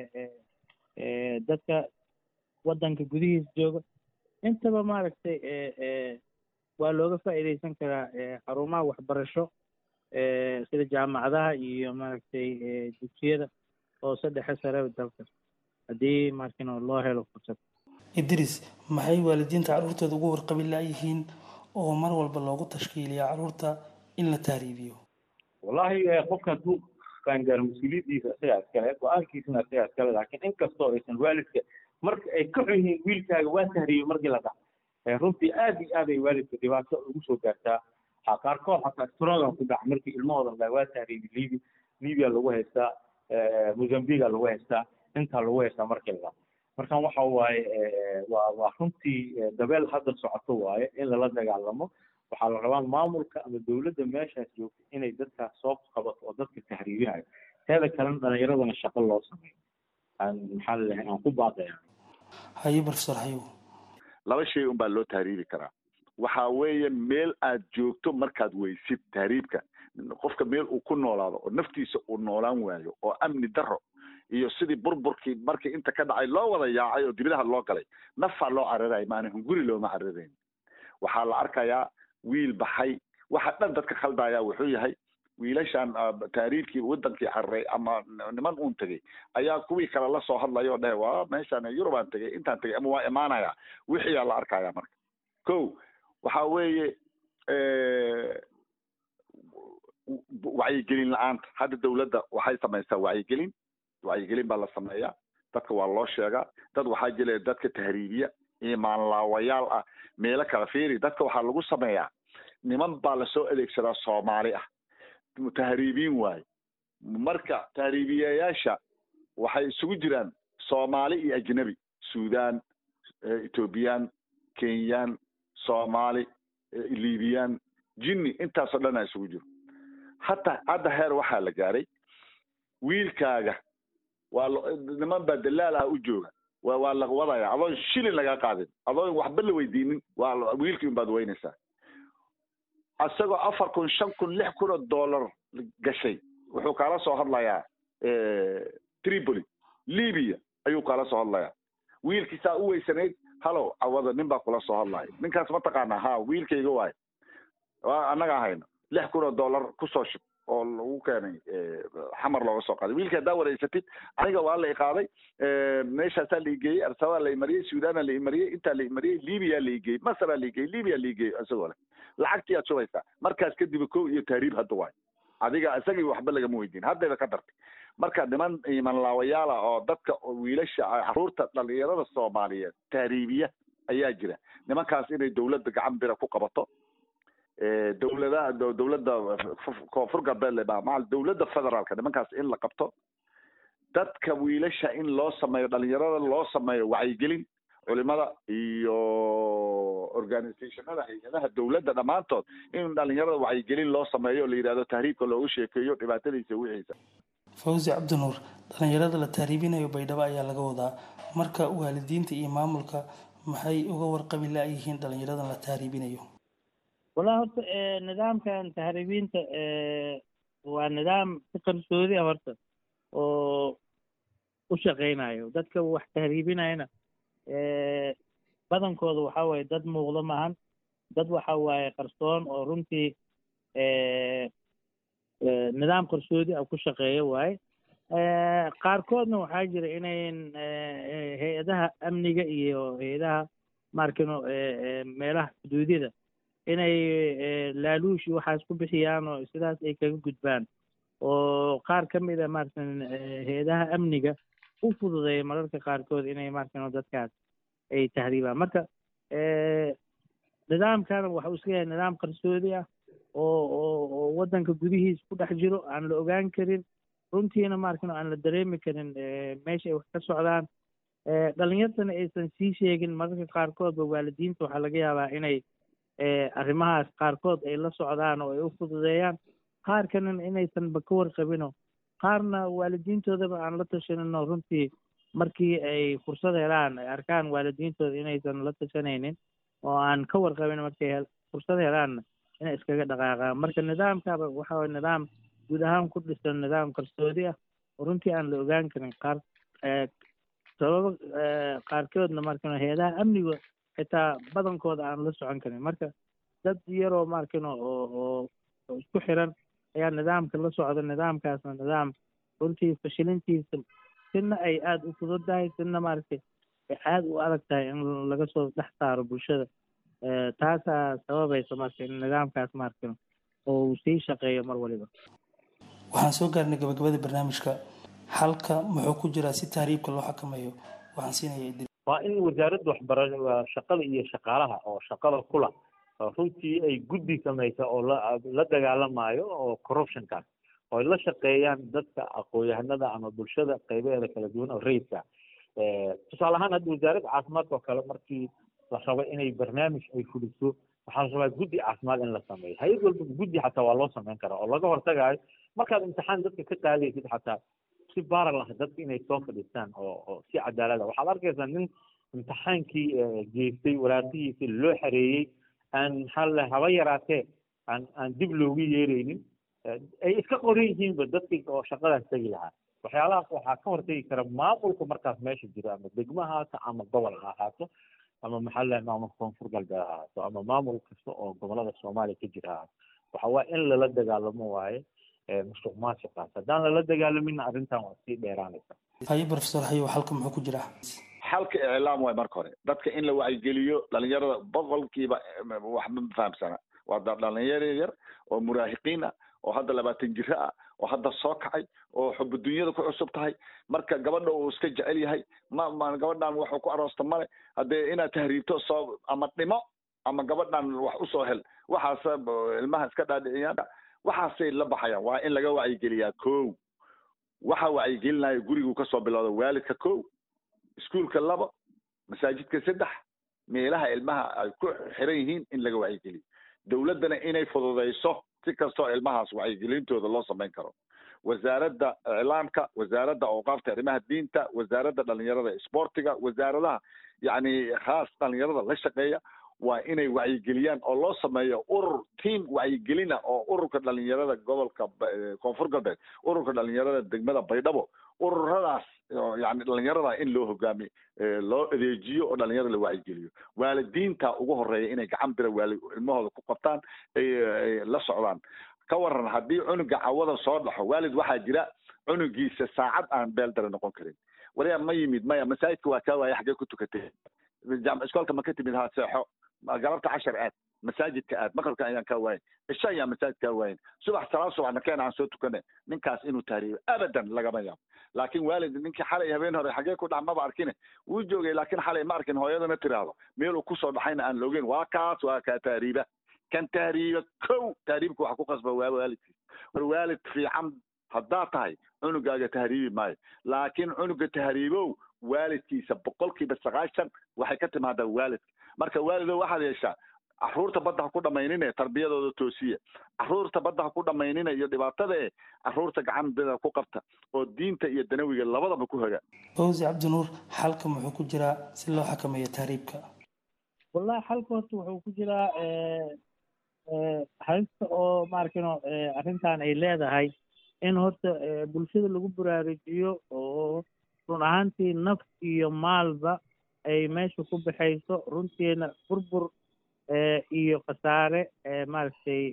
dadka waddanka gudihiisa jooga intaba maaragtay waa looga faa'iidaysan karaa xarumaha waxbarasho sida jaamacadaha iyo maaragtay dugsiyada hoose dhexe sare dalka haddii markino loo helo fursad idris maxay waalidiinta carruurtooda ugu warqabi laayihiin oo mar walba loogu tashkiiliya carruurta in la tahriibiyo wallahi qofka hadduu qaangaaro mas-uuliyaddiisa isagaa iskale go-aankiisana isagaa iskale laakiin inkastoo aysan waalidka marka ay ka xun yihiin wiilkaaga waa tahriibay markii la dhaco runtii aad iyo aad ay waalidka dhibaato ugu soo gaartaa ha qaarkood xataa strogan ku dhaca markii ilmahooda la waa tahriibay libi libya lagu haystaa mozambiga lagu haystaa intaa lagu haystaa markii la dhaco markan waxa waaye waa waa runtii dabeel hadda socoto waaye in lala dagaalamo waxaa la rabaa maamulka ama dowladda meeshaas joogta inay dadkaas soo qabato oo dadka tahriibinayo teeda kalena dhalinyaradana shaqo loo sameeyo aan maxaa lalehay aan ku baaqaya haye professor hayow laba shay un baa loo tahriibi karaa waxa weeye meel aad joogto markaad weysid tahriibka qofka meel uu ku noolaado oo naftiisa uu noolaan waayo oo amni daro iyo sidii burburkii markii inta ka dhacay loo wada yaacay oo dibadaha loo galay nafaa loo cararayo maana hunguri looma cararayn waxaa la arkayaa wiil baxay waxa dhan dadka khaldaya wuxuu yahay wiilashan tahriibkii wadankii cararay ama niman uun tegey ayaa kuwii kale la soo hadlaya oo dhahe waa meeshaan yurubaan tegey intaan tegey ama waa imaanaya wixiyaa la arkaya marka ko waxa weeye wacyigelin la-aanta hadda dawladda waxay samaysaa wacyigelin wacyigelin baa la sameeyaa dadka waa loo sheegaa dad waxaa jira dadka tahriibiya imaanlaawayaal ah meelo kala fiiri dadka waxaa lagu sameeyaa niman baa lasoo adeegsadaa soomaali ah tahriibiin waaye marka tahriibiyayaasha waxay isugu jiraan soomaali iyo ajnabi sudan ethoobiyan kenyaan soomaali libiyan jinni intaasoo dhan a isugu jiro hataa hadda heer waxaa la gaaray wiilkaaga waa niman baa dalaal ah u jooga wa waa la wadaya adoon shilin laga qaadin adoon waxba la weydiinin waa wiilkii unbaad weynaysaa isagoo afar kun shan kun lix kun oo dollar gashay wuxuu kaala soo hadlayaa tripoli libya ayuu kaala soo hadlayaa wiilkiisaa u weysanayd halow cawada nin baa kula soo hadlaya ninkaas ma taqaanaa ha wiilkayga waayo annaga hayno lix kun oo dollar kusoo shub oo lagu keenay xamar looga soo qaaday wiilka haddaa wareysatid aniga waa la iqaaday meeshaasaa la igeeyey arsabaa la imariyey suudana la imariyey intaa la imariyey libiya la igeeyey masaraa la igeeyey libiya la igeeyey isagoo leh lacagtii aad shubaysaa markaas kadib kow iyo tahriib hadda waayo adiga isagii waxba lagama weydiin haddayba ka dartay marka niman imanlaawayaala oo dadka wiilasha caruurta dhalinyarada soomaaliyeed tahriibiya ayaa jira nimankaas inay dawladda gacan bira ku qabato dawladaha dawladda koonfur galbeed maal dawladda federaalka nimankaas in la qabto dadka wiilasha in loo sameeyo dhalinyarada loo sameeyo wacyigelin culimada iyo organizationada hay-adaha dawladda dhammaantood in dhalinyarada wacyigelin loo sameeyo o la yidhahdo tahriibka loogu sheekeeyo dhibaatadiisa wixiisa fawzi cabdinuur dhalinyarada la tahriibinayo baydhabo ayaa laga wadaa marka waalidiinta iyo maamulka maxay uga warqabi la-yihiin dhalinyaradan la tahriibinayo wallahi horta nidaamkan tahriibiinta waa nidaam si qarsoodi ah horta oo u shaqeynayo dadka wax tahriibinayana badankooda waxa waaye dad muuqdo maahan dad waxa waaye qarsoon oo runtii nidaam qarsoodi ah ku shaqeeya waaye qaarkoodna waxaa jira inayn hay-adaha amniga iyo hay-adaha maarkino meelaha xuduudyada inay laaluush iyo waxaas ku bixiyaan oo sidaas ay kaga gudbaan oo qaar ka mid a maaratan hay-adaha amniga u fududeeya mararka qaarkood inay maaratan dadkaas ay tahriibaan marka nidaamkana waxa uu iska yahay nidaam qarsoodi ah oo oo oo waddanka gudihiis ku dhex jiro aan la ogaan karin runtiina maarkan aan la dareemi karin meesha ay wax ka socdaan dhalinyartana aysan sii sheegin mararka qaarkoodba waalidiinta waxaa laga yaabaa inay arrimahaas qaarkood ay la socdaan oo ay u fududeeyaan qaar kalena inaysanba ka warqabino qaarna waalidiintoodaba aan la tashanino runtii markii ay fursad helaan ay arkaan waalidiintooda inaysan la tashanaynin oo aan ka warqabin markay fursad helaanna inay iskaga dhaqaaqaan marka nidaamkaba waxa waye nidaam guud ahaan ku dhisan nidaam qarsoodi ah oo runtii aan la ogaan karin qaar sababo qaarkoodna markan hay-adaha amniga xitaa badankooda aan la socon karin marka dad yaroo markano oo oo isku xiran ayaa nidaamka la socda nidaamkaasna nidaam runtii fashilintiisa sina ay aada u fududahay sina maaragtay ay aada u adag tahay in laga soo dhex saaro bulshada taasaa sababaysa marka in nidaamkaas markan oo uu sii shaqeeyo mar waliba waxaan soo gaarnay gabagabada barnaamijka xalka muxuu ku jiraa si tahriibka loo xakameeyo waxaan siinaya idil waa in wasaaradda waxbarashada shaqada iyo shaqaalaha oo shaqada kula runtii ay guddi samaysa oo la la dagaalamayo oo corruptionkaas oo ay la shaqeeyaan dadka aqoon-yahanada ama bulshada qaybaheeda kala duwan oo rayidka tusaale ahaan hadda wasaaradda caafimaadka oo kale markii la rabo inay barnaamij ay fuliso waxaa la rabaa guddi caafimaad in la sameeyo hay-ad walba guddi xataa waa loo sameyn karaa oo laga hortagayo markaad imtixaan dadka ka qaadaysid xataa si baara lah dadka inay soo fadhiistaan oo oo si cadaalad ah waxaad arkaysaa nin imtixaankii geystay waraaqihiisi loo xareeyey aan maxaa la haba yaraatee aan aan dib loogu yeeraynin ay iska qoran yihiinba dadkii oo shaqadaas tegi lahaa waxyaalahaas waxaa ka hortegi kara maamulka markaas meesha jiro ama degmo ha ahaato ama gobol ha ahaato ama maxaa la maamulka koonfur galbeed ha ahaato ama maamul kasta oo gobolada soomaaliya ka jira ha ahaato waxa waa in lala dagaalamo waaye musuq maasuqaas haddaan lala dagaalamin arrintan waa sii dheeraanaysa haye professor hayow halka muxuu ku jiraa xalka iclaam waay marka hore dadka in la wacyigeliyo dhalinyarada boqolkiiba wax ma fahamsana waa dhalinyaro yar oo muraahiqiin ah oo hadda labaatan jiro ah oo hadda soo kacay oo xubu dunyada ku cusub tahay marka gabadha uu iska jecel yahay ma ma gabadhan waxuu ku aroosta male haddee inaad tahriibto soo ama dhimo ama gabadhan wax usoo hel waxaas ilmaha iska dhaadhiciyaan waxaasay la baxayaan waa in laga wacyigeliyaa ko waxa wacyigelinaya gurigu kasoo bilowda waalidka ko iskuolka labo masaajidka saddex meelaha ilmaha ay ku xiran yihiin in laga wacyigeliyo dowladdana inay fududayso si kastoo ilmahaas wacyigelintooda loo samayn karo wasaaradda iclaamka wasaaradda awqaafta arrimaha diinta wasaaradda dhalinyarada isboortiga wasaaradaha yacni khaas dhalinyarada la shaqeeya waa inay wacyigeliyaan oo loo sameeyo urur team wacyigelina oo ururka dhalinyarada gobolka koonfur galbeed ururka dhalinyarada degmada baydhabo ururadaas yani dhalinyarada in loo hogaamiyo loo adeejiyo oo dhalinyarada la wacyigeliyo waalidiinta ugu horeeya inay gacan bira waali ilmahooda ku qabtaan ay la socdaan ka waran haddii cunuga cawada soo dhaxo waalid waxaa jira cunugiisa saacad aan beeldare noqon karin waryaa ma yimid maya masaajidka waa kaa waaya xaggee ku tukatay iskoolka ma ka timid ha seexo galabta cashar aad masaajidka aad maqribka ayaan kaa waayin cisho ayaan masaajid kaa waayin subax salaad subaxna keena aan soo tukane ninkaas inuu tahriibo abadan lagama yaabo laakiin waalid ninkii xalay habeen hore xagee ku dhac maba arkine wuu joogay laakiin xalay ma arkin hooyadana tiraahdo meel uu kusoo dhaxayna aan loogeyn waa kaas waa kaa tahriiba kan tahriiba kow tahriibka waxa ku qasba waa waalidkiis war waalid fiican haddaad tahay cunugaaga tahriibi maayo laakiin cunuga tahriibow waalidkiisa boqolkiiba sagaashan waxay ka timaadaa waalidka marka waalidow waxaad yeeshaa caruurta badda ha ku dhamaynine tarbiyadooda toosiya caruurta badda ha ku dhamaynine iyo dhibaatada e caruurta gacan bida ku qabta oo diinta iyo danawiga labadaba ku hoga fawzi cabdinuur xalka muxuu ku jiraa si loo xakameeyo tahriibka wallahi xalka horta wuxuu ku jiraa halista oo maarkino arrintan ay leedahay in horta bulshada lagu baraarujiyo oo run ahaantii naf iyo maalba ay meesha ku baxayso runtiina burbur iyo khasaare maaragtay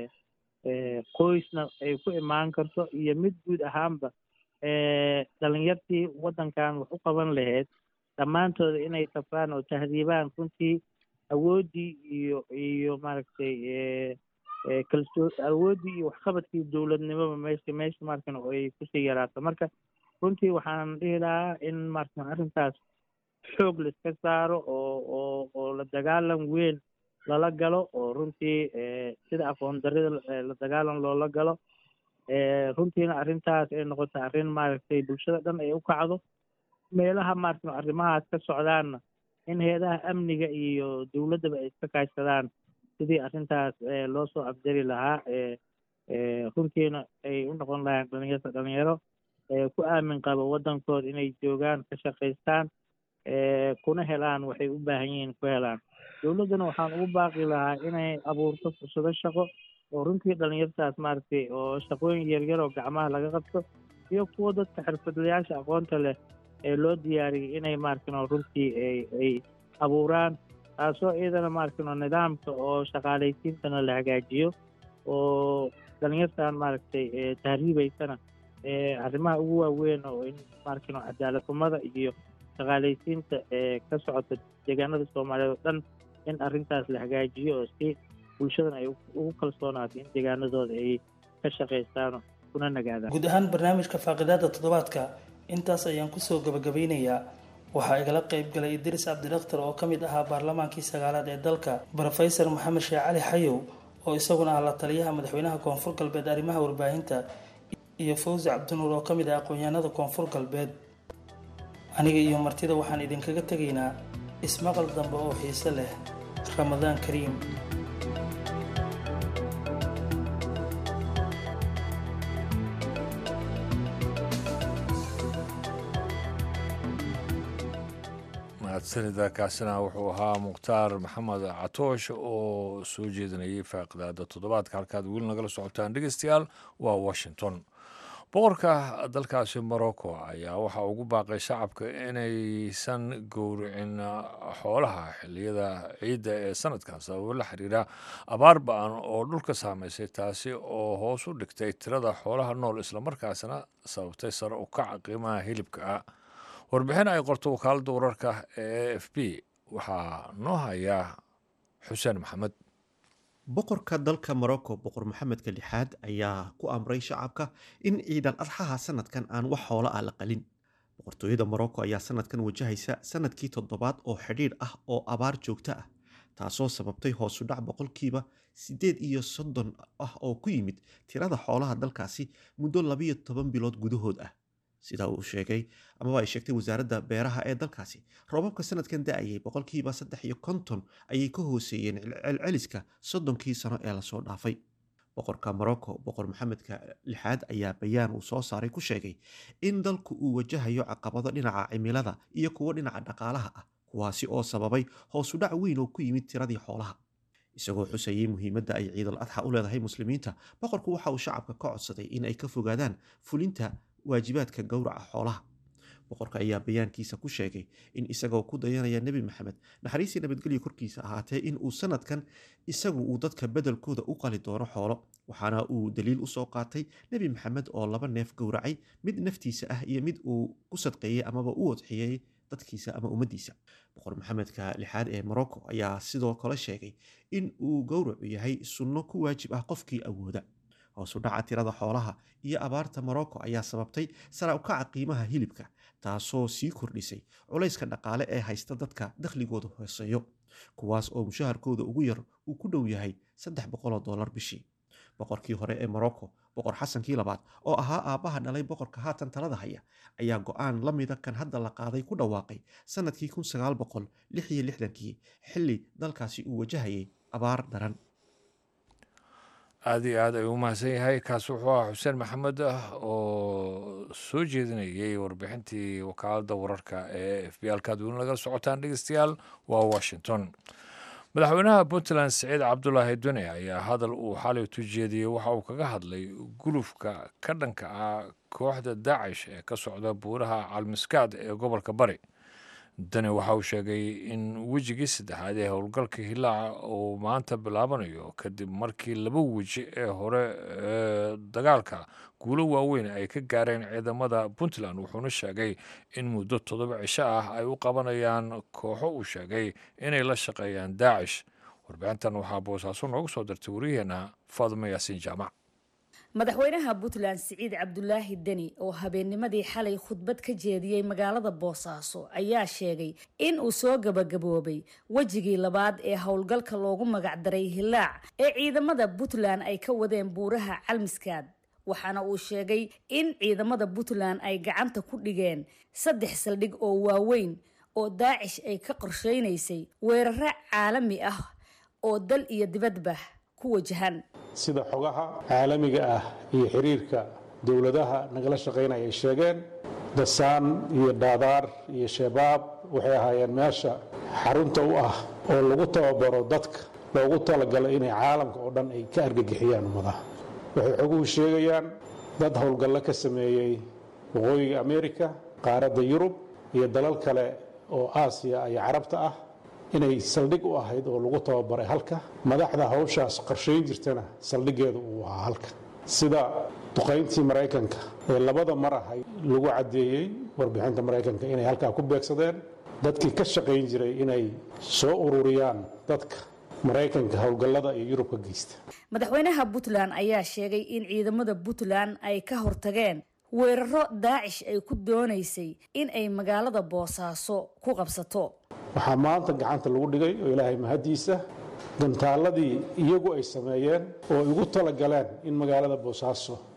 qoysna ay ku imaan karto iyo mid guud ahaanba dhalinyartii waddankan wax u qaban lahayd dhammaantooda inay safraan oo tahdiibaan runtii awooddii iyo iyo maaragtay kalsoo awooddii iyo waxqabadkii dowladnimoba meesha meesha markan ay kusii yaraato marka runtii waxaan dhihi lahaa in markan arrintaas xoog la iska saaro oo oo oo la dagaalan weyn lala galo oo runtii sida aqoon darida la dagaalan loola galo runtiina arrintaas ay noqoto arrin maaragtay bulshada dhan ay u kacdo meelaha maaragtay arrimahaas ka socdaanna in heedaha amniga iyo dowladdaba ay iska kaashadaan sidii arrintaas loo soo afjari lahaa runtiina ay u noqon lahayn dhalinyarta dhalinyaro ku aamin qabo waddankooda inay joogaan ka shaqaystaan kuna helaan waxay u baahan yihiin ku helaan dowladdana waxaan ugu baaqi lahaa inay abuurto fursado shaqo oo runtii dhalinyartaas maaragtay oo shaqooyin yaryar oo gacmaha laga qabto iyo kuwa dadka xirfadlayaasha aqoonta leh ee loo diyaariyay inay maaragtay runtii ay ay abuuraan taasoo iyadana maaragtay nidaamka oo shaqaalaysiintana la hagaajiyo oo dhalinyartan maaragtay tahriibaysana arrimaha ugu waaweyn oo in maaragtay cadaalad xumada iyo shaqaalaysiinta ee ka socota deegaanada soomaaliyeed oo dhan in arrintaas la hagaajiyo oo si bulshadan ay ugu kalsoonaato in deegaanadooda ay ka shaqaystaan kuna nagaadaan guud ahaan barnaamijka faaqidaada toddobaadka intaas ayaan kusoo gabagabeynayaa waxaa igala qayb galay idris cabdidakhtar oo ka mid ahaa baarlamaankii sagaalaad ee dalka brofesor maxamed sheekh cali xayow oo isaguna ah la taliyaha madaxweynaha koonfur galbeed arrimaha warbaahinta iyo fawzi cabdinuur oo ka mid ah aqoon-yahanada koonfur galbeed aniga iyo martida waxaan idinkaga tegaynaa ismaqal dambe oo xiise leh ramadaan kariim mahadsanida kaasina wuxuu ahaa mukhtaar maxamed catoosh oo soo jeedinayay faaqidaada toddobaadka halkaad weli nagala socotaan dhegeystayaal waa washington boqorka dalkaasi morocco ayaa waxaa ugu baaqay shacabka inaysan gowricin xoolaha xiliyada ciidda ee sanadkan sababo la xiriira abaar ba-an oo dhulka saameysay taasi oo hoos u dhigtay tirada xoolaha nool islamarkaasna sababtay sare u kaca qiimaha hilibka ah warbixin ay qorto wakaaladda wararka ee a f b waxaa noo hayaa xuseen maxamed boqorka dalka morocco boqor maxamedka lixaad ayaa ku amray shacabka in ciidan adxaha sanadkan aan wax xoolo ah la qalin boqortooyada morocco ayaa sanadkan wajahaysa sanadkii toddobaad oo xidhiidh ah oo abaar joogto ah taasoo sababtay hoosudhac boqolkiiba siddeed iyo soddon ah oo ku yimid tirada xoolaha dalkaasi muddo labiyo toban bilood gudahood ah sidaa uu sheegay amaba ay sheegtay wasaaradda beeraha ee dalkaasi roobabka sanadkan da-ayay boqolkiiba saddex iyo konton ayay ka hooseeyeen celceliska soddonkii sano ee lasoo dhaafay boqorka morocco boqor maxamedka lixaad ayaa bayaan uu soo saaray ku sheegay in dalku uu wajahayo caqabado dhinaca cimilada iyo kuwo dhinaca dhaqaalaha ah kuwaasi oo sababay hoosudhac weyn oo ku yimid tiradii xoolaha isagoo xusayay muhiimadda ay ciidal adxa u leedahay muslimiinta boqorku waxa uu shacabka ka codsaday in ay ka fogaadaan fulinta waajibaadka gowraca xoolaha boqorka ayaa bayaankiisa ku sheegay in isagoo ku dayanaya nebi maxamed naxariistii nabadgelya korkiisa ahaatee in uu sanadkan isagu uu dadka bedelkooda u qali doono xoolo waxaana uu daliil usoo qaatay nebi maxamed oo laba neef gowracay mid naftiisa ah iyo mid uu ku sadqeeyey amaba u wadxiyey dadkiisa ama ummaddiisa boqor maxamedka lixaad ee morocco ayaa sidoo kale sheegay in uu gowracu yahay sunno ku waajib ah qofkii awooda hoosu dhaca tirada xoolaha iyo abaarta morocco ayaa sababtay sara ukaca qiimaha hilibka taasoo sii kordhisay culayska dhaqaale ee haysta dadka dakhligooda hooseeyo kuwaas oo mushaharkooda ugu yar uu ku dhow yahay saddex boqoloo dollar bishii boqorkii hore ee morocco boqor xasankii labaad oo ahaa aabbaha dhalay boqorka haatan talada haya ayaa go-aan la mida kan hadda la qaaday ku dhawaaqay sanadkii kun sagaal boqol lix iyo lixdankii xilli dalkaasi uu wajahayay abaar daran aada iyo aad ayuu u mahadsan yahay kaasi wuxuu ahaa xuseen maxamed ah oo soo jeedinayay warbixintii wakaaladda wararka ee f b alkaad weli nagala socotaan dhegeystayaal waa washington madaxweynaha puntland siciid cabdulaahi dune ayaa hadal uu xalay tujeediyey waxa uu kaga hadlay gulufka ka dhanka ah kooxda daacish ee ka socda buuraha calmiskaad ee gobolka bari dani waxa uu sheegay in wejigii saddexaad ee howlgalka hilaaca uu maanta bilaabanayo kadib markii laba weji ee hore ee dagaalka guulo waaweyn ay ka gaareen ciidamada puntland wuxuuna sheegay in muddo toddoba cisho ah ay u qabanayaan kooxo uu sheegay inay la shaqeeyaan daacish warbixintan waxaa boosaaso noogu soo dirtay wariyaheenna faadimo yaasiin jaamac madaxweynaha puntland siciid cabdulaahi deni oo habeennimadii xalay khudbad ka jeediyey magaalada boosaaso ayaa sheegay in uu soo gabagaboobay wejigii labaad ee howlgalka loogu magacdaray hilaac ee ciidamada puntland ay ka wadeen buuraha calmiskaad waxaana uu sheegay in ciidamada puntland ay gacanta ku dhigeen saddex saldhig oo waaweyn oo daacish ay ka qorsheynaysay weeraro caalami ah oo dal iyo dibadba ku wajahan sida xogaha caalamiga ah iyo xiriirka dowladaha nagala shaqaynaya ay sheegeen dasaan iyo dhaadaar iyo shabaab waxay ahaayeen meesha xarunta u ah oo lagu tababaro dadka loogu talagalo inay caalamka oo dhan ay ka argagixiyaan ummadaha waxay xoguhu sheegayaan dad howlgallo ka sameeyey waqooyiga amerika qaaradda yurub iyo dalal kale oo aasiya iyo carabta ah inay saldhig u ahayd oo lagu tababaray halka madaxda hawshaas qorshayn jirtana saldhiggeedu uu ahaa halka sida duqayntii maraykanka ee labada mar ahay lagu caddeeyey warbixinta maraykanka inay halkaa ku beegsadeen dadkii ka shaqayn jiray inay soo ururiyaan dadka maraykanka howlgallada iyo yurub ka geysta madaxweynaha puntland ayaa sheegay in ciidamada puntland ay ka hortageen weeraro daacish ay ku doonaysay in ay magaalada boosaaso ku qabsato waxaa maanta gacanta lagu dhigay oo ilaahay mahaddiisa gantaaladii iyagu ay sameeyeen oo ay ugu talagaleen in magaalada boosaaso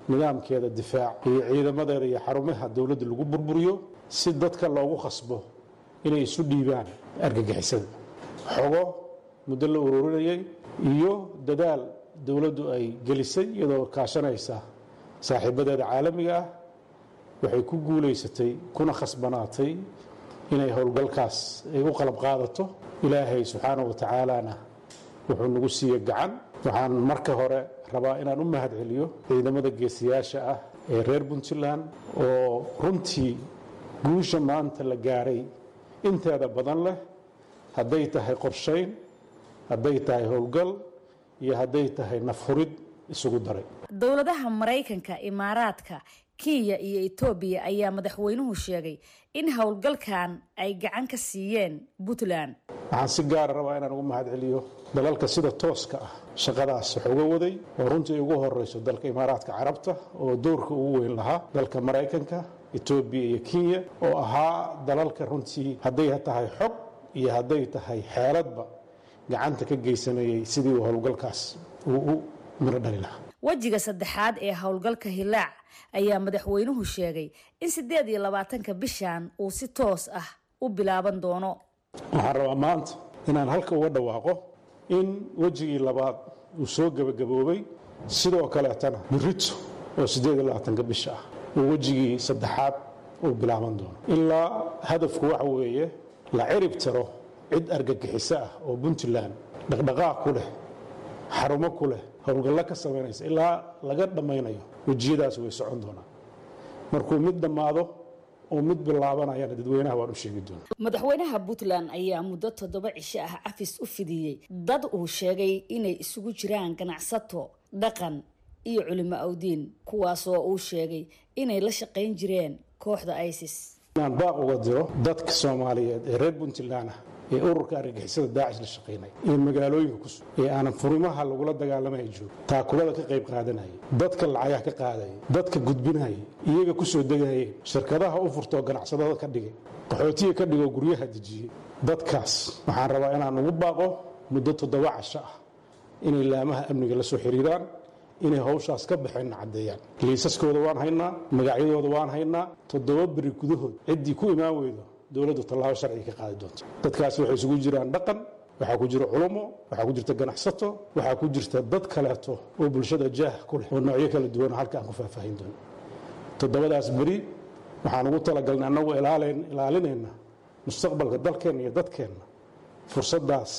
nidaamkeeda difaac iyo ciidamadeeda iyo xarumaha dowladda lagu burburiyo si dadka loogu khasbo inay isu dhiibaan argagixisada xogo muddo la ururinayay iyo dadaal dowladdu ay gelisay iyadoo kaashanaysa saaxiibadeeda caalamiga ah waxay ku guulaysatay kuna khasbanaatay inay howlgalkaas ay u qalab qaadato ilaahay subxaana wa tacaalana wuxuu nagu siiye gacan waxaan marka hore rabaa inaan u mahad celiyo ciidamada geesiyaasha ah ee reer puntland oo runtii guusha maanta la gaaray inteeda badan leh hadday tahay qorshayn hadday tahay howlgal iyo hadday tahay nafhurid isugu daray dowladaha maraykanka imaaraadka kenya iyo etoobiya ayaa madaxweynuhu sheegay in howlgalkan ay gacan ka siiyeen puntland waxaan si gaara rabaa inaan ugu mahad celiyo dalalka sida tooska ah shaqadaas wax uga waday oo runtii ugu horeyso dalka imaaraadka carabta oo doorka ugu weyn lahaa dalka maraykanka etoobiya iyo kenya oo ahaa dalalka runtii hadday tahay xog iyo hadday tahay xeeladba gacanta ka geysanayay sidii uu howlgalkaas uu u miro dhali lahaa wejiga saddexaad ee howlgalka hilaac ayaa madaxweynuhu sheegay in siddeed iyo labaatanka bishan uu si toos ah u bilaaban doono waxaan rabaa maanta inaan halka uga dhawaaqo in wejigii labaad uu soo gebagaboobay sidoo kaleetana birito oo siddeed iyo labaatanka bisha ah uu wejigii saddexaad uu bilaaban doono ilaa hadafku waxa weeye la cirib tiro cid argagixiso ah oo puntland dhaqdhaqaaq ku leh xarumo ku leh howlgallo ka samaynaysa ilaa laga dhammaynayo wejiyadaas way socon doonaan markuu mid dhammaado oo mid bilaabanayana dadweynaha waan u sheegi doona madaxweynaha puntland ayaa muddo toddoba cisho ah cafis u fidiyey dad uu sheegay inay isugu jiraan ganacsato dhaqan iyo culimo awdiin kuwaasoo uu sheegay inay la shaqayn jireen kooxda isis inaan baaq uga diro dadka soomaaliyeed ee reer puntland ah ee ururka argagixisada daacish la shaqaynaya ee magaalooyinka ku sug ee aanan furimaha lagula dagaalamaya joogo taakulada ka qayb qaadanaya dadka lacagaha ka qaadaya dadka gudbinaya iyaga ku soo degayeen shirkadaha u furtoo ganacsadada ka dhigay qaxootiga ka dhigoo guryaha dejiyey dadkaas waxaan rabaa inaan ugu baaqo muddo toddoba casho ah inay laamaha amniga la soo xiriiraan inay hawshaas ka baxeenna caddeeyaan liisaskooda waan haynaa magacyadooda waan haynaa toddoba beri gudahood ciddii ku imaan weydo dowladdu tallaabo sharciga ka qaadi doonto dadkaasi waxay isugu jiraan dhaqan waxaa ku jira culumo waxaa ku jirta ganacsato waxaa ku jirta dad kaleeto oo bulshada jaah ku leh oo noocyo kala duwan halka aan ku faahfaahin doono toddobadaas beri waxaan ugu talagalnay annagu ilaalinayna mustaqbalka dalkeenna iyo dadkeenna fursaddaas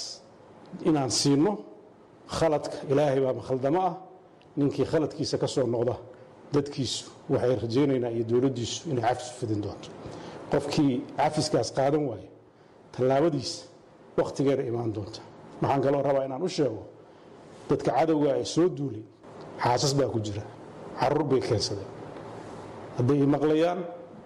inaan siino khaladka ilaahay baa makhaldamo ah ninkii khaladkiisa ka soo noqda dadkiisu waxay rajaynaynaa iyo dowladdiisu inay cafis u fidin doonto qofkii cafiskaas qaadan waayo tallaabadiisa wakhtigeeda imaan doonta waxaan kaloo rabaa inaan u sheego dadka cadowga ee soo duulay xaasas baa ku jira caruur bay keensadeen hadday i maqlayaan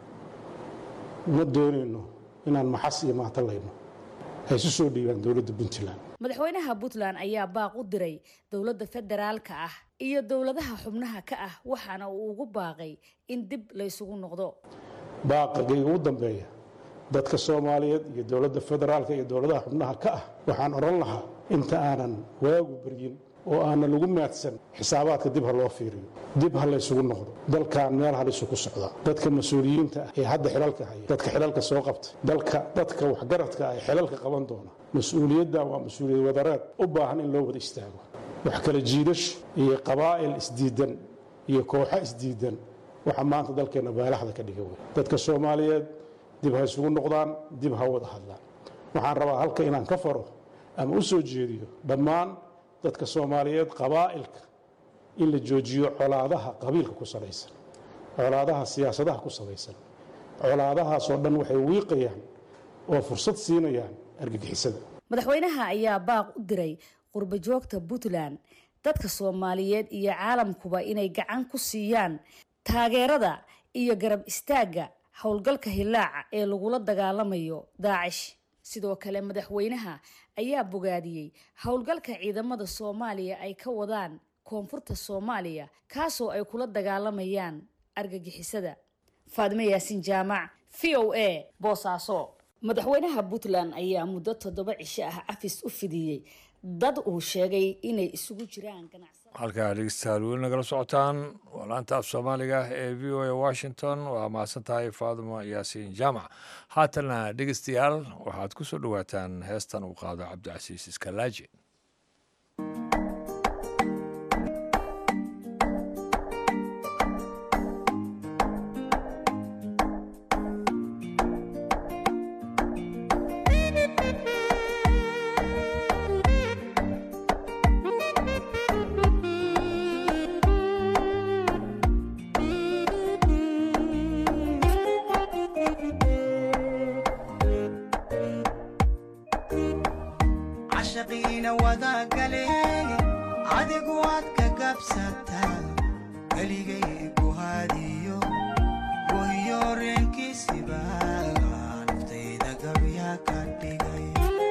ma doonayno inaan maxas iyo maatalayno ay isu soo dhiibaan dowladda puntland madaxweynaha puntland ayaa baaq u diray dowladda federaalka ah iyo dowladaha xubnaha ka ah waxaana uu ugu baaqay in dib laysugu noqdo baaqagayga ugu dambeeya dadka soomaaliyeed iyo dowladda federaalka iyo dowladaha xubnaha ka ah waxaan odhan lahaa inta aanan waagu beryin oo aanan lagu maadsan xisaabaadka dib ha loo fiiriyo dib ha laysugu noqdo dalkan meel halisu ku socdaa dadka mas-uuliyiinta ah ee hadda xilalka haya dadka xilalka soo qabtay dalka dadka waxgaradka ah ee xilalka qaban doona mas-uuliyaddan waa mas-uuliyad wadareed u baahan in loo wada istaago wax kala jiidasho iyo qabaa'il isdiidan iyo kooxo isdiidan waxaa maanta dalkeenna baalaxda ka dhiga wey dadka soomaaliyeed dib ha isugu noqdaan dib ha wada hadlaan waxaan rabaa halka inaan ka faro ama u soo jeediyo dhammaan dadka soomaaliyeed qabaa'ilka in la joojiyo colaadaha qabiilka ku salaysan colaadaha siyaasadaha ku salaysan colaadahaasoo dhan waxay wiiqayaan oo fursad siinayaan argagixisada madaxweynaha ayaa baaq u diray qurba joogta puntland dadka soomaaliyeed iyo caalamkuba inay gacan ku siiyaan taageerada iyo garab istaagga howlgalka hilaaca ee lagula dagaalamayo daacish sidoo kale madaxweynaha ayaa bogaadiyey howlgalka ciidamada soomaaliya ay ka wadaan koonfurta soomaaliya kaasoo ay kula dagaalamayaan argagixisada faadimo yaasin jaamac v o a boosaaso madaxweynaha puntland ayaa muddo toddoba cisho ah cafis u fidiyey dad uu sheegay inay isugu jiraan ganacsa halkaa dhegeystayaal weli nagala socotaan waa laanta af soomaaliga ee v o a washington waa mahadsan tahay faadimo yaasiin jaamac haatanna dhegeystayaal waxaad ku soo dhowaataan heestan uu qaado cabdicasiis iskalaaji cashaqiina wadagaleen adigu waad ka gabsataa keligay guhaadiyo gohiyo reenkiisiba naftayda gabya ka dhigay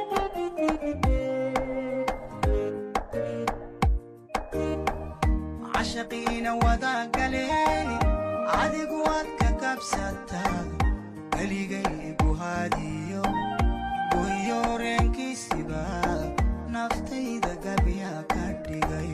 cashaqiina wadagaleen adigu waad ka gabsataa keligay guhaadiyo gohiyo reenkiisiba naftayda gabya ka dhigay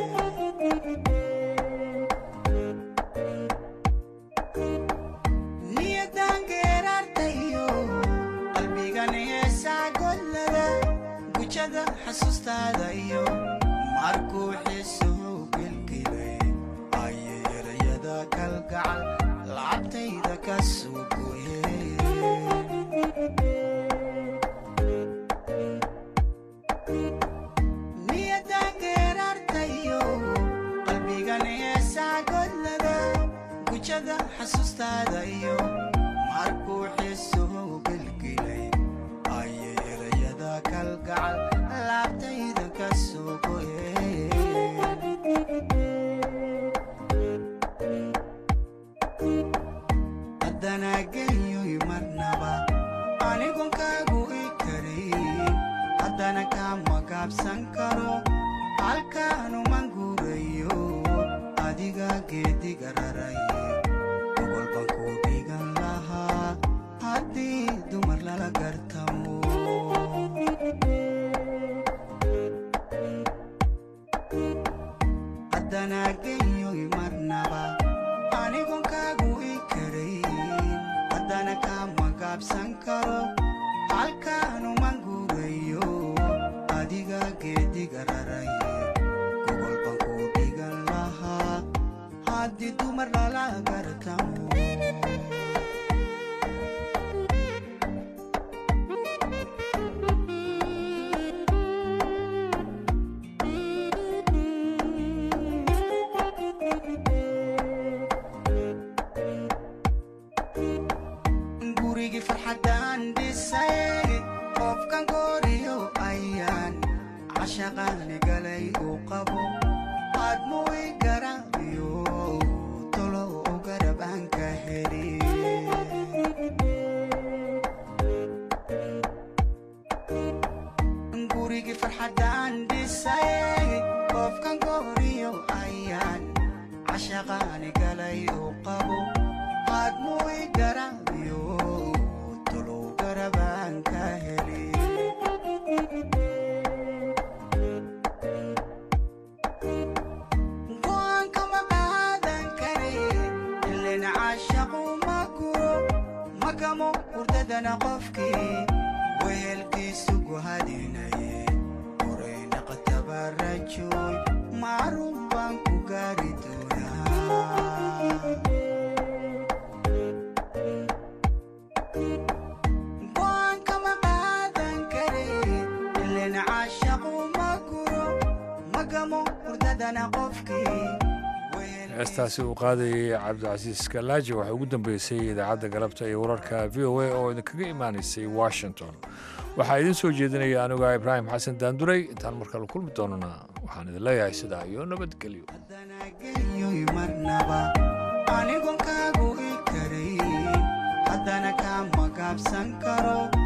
niyadan geeraartayo qalbigan heesaa godlada gujada xasuustaada iyo markuu xiisuhu gelgelay ayay erayada kalgacal lacabtayda ka soo gooyeen niyadan geeraartayo qalbigan heesaa godlada gujada xasuustaada iyo markuu xiisuhu gelgelay ayay erayada kalgacal laabtayda ka soo goyeen haddana genyoy marnaba anigon kaagu i karin haddana kama gaabsan karo halkaanuman guurayo adiga geediga raray gobol baan ku dhigan lahaa haddii dumar lala gartamo haddana genyoy marnaba anigon kaagu i karin haddana kama gaabsan karo halkaanuman guurayo adiga geediga raray gobol baan ku dhigan lahaa haddii dumar lala gartamo gurigii farxaddaan dhisay qofkan gooriyo ayaan cashaqaani galay uu qabo aadmuu i garaabiyo tolo u garab aan ka heli gurigii farxaddaan dhisay qofkan gooriyo ayaan cashaqaani galay uu qabo aadmuu i garaabiyo tolow garabaan ka heli go'aan kama qaadan kare ilen caashaqu ma guro magamo hurdadana qofkii wehelkiisu guhadinaye horeyna qatabarajoy macruuf baan ku gaari doonaa go'aan kama qaadan kare ilen caashaqu ma guro magamo hurdadana qofkii heestaasi uu qaadayay cabdicasiis kalaaji waxaa ugu dambeysay idaacadda galabta iyo wararka v o a oo idinkaga imaanaysay washington waxaa idiin soo jeedinaya aniga ibraahim xasan daanduray intaan markale kulmi doonana waxaan idin leeyahay sidaa iyo nabadgelyo yoy marnaba anigon kaagu i karay haddana kama gaabsan karo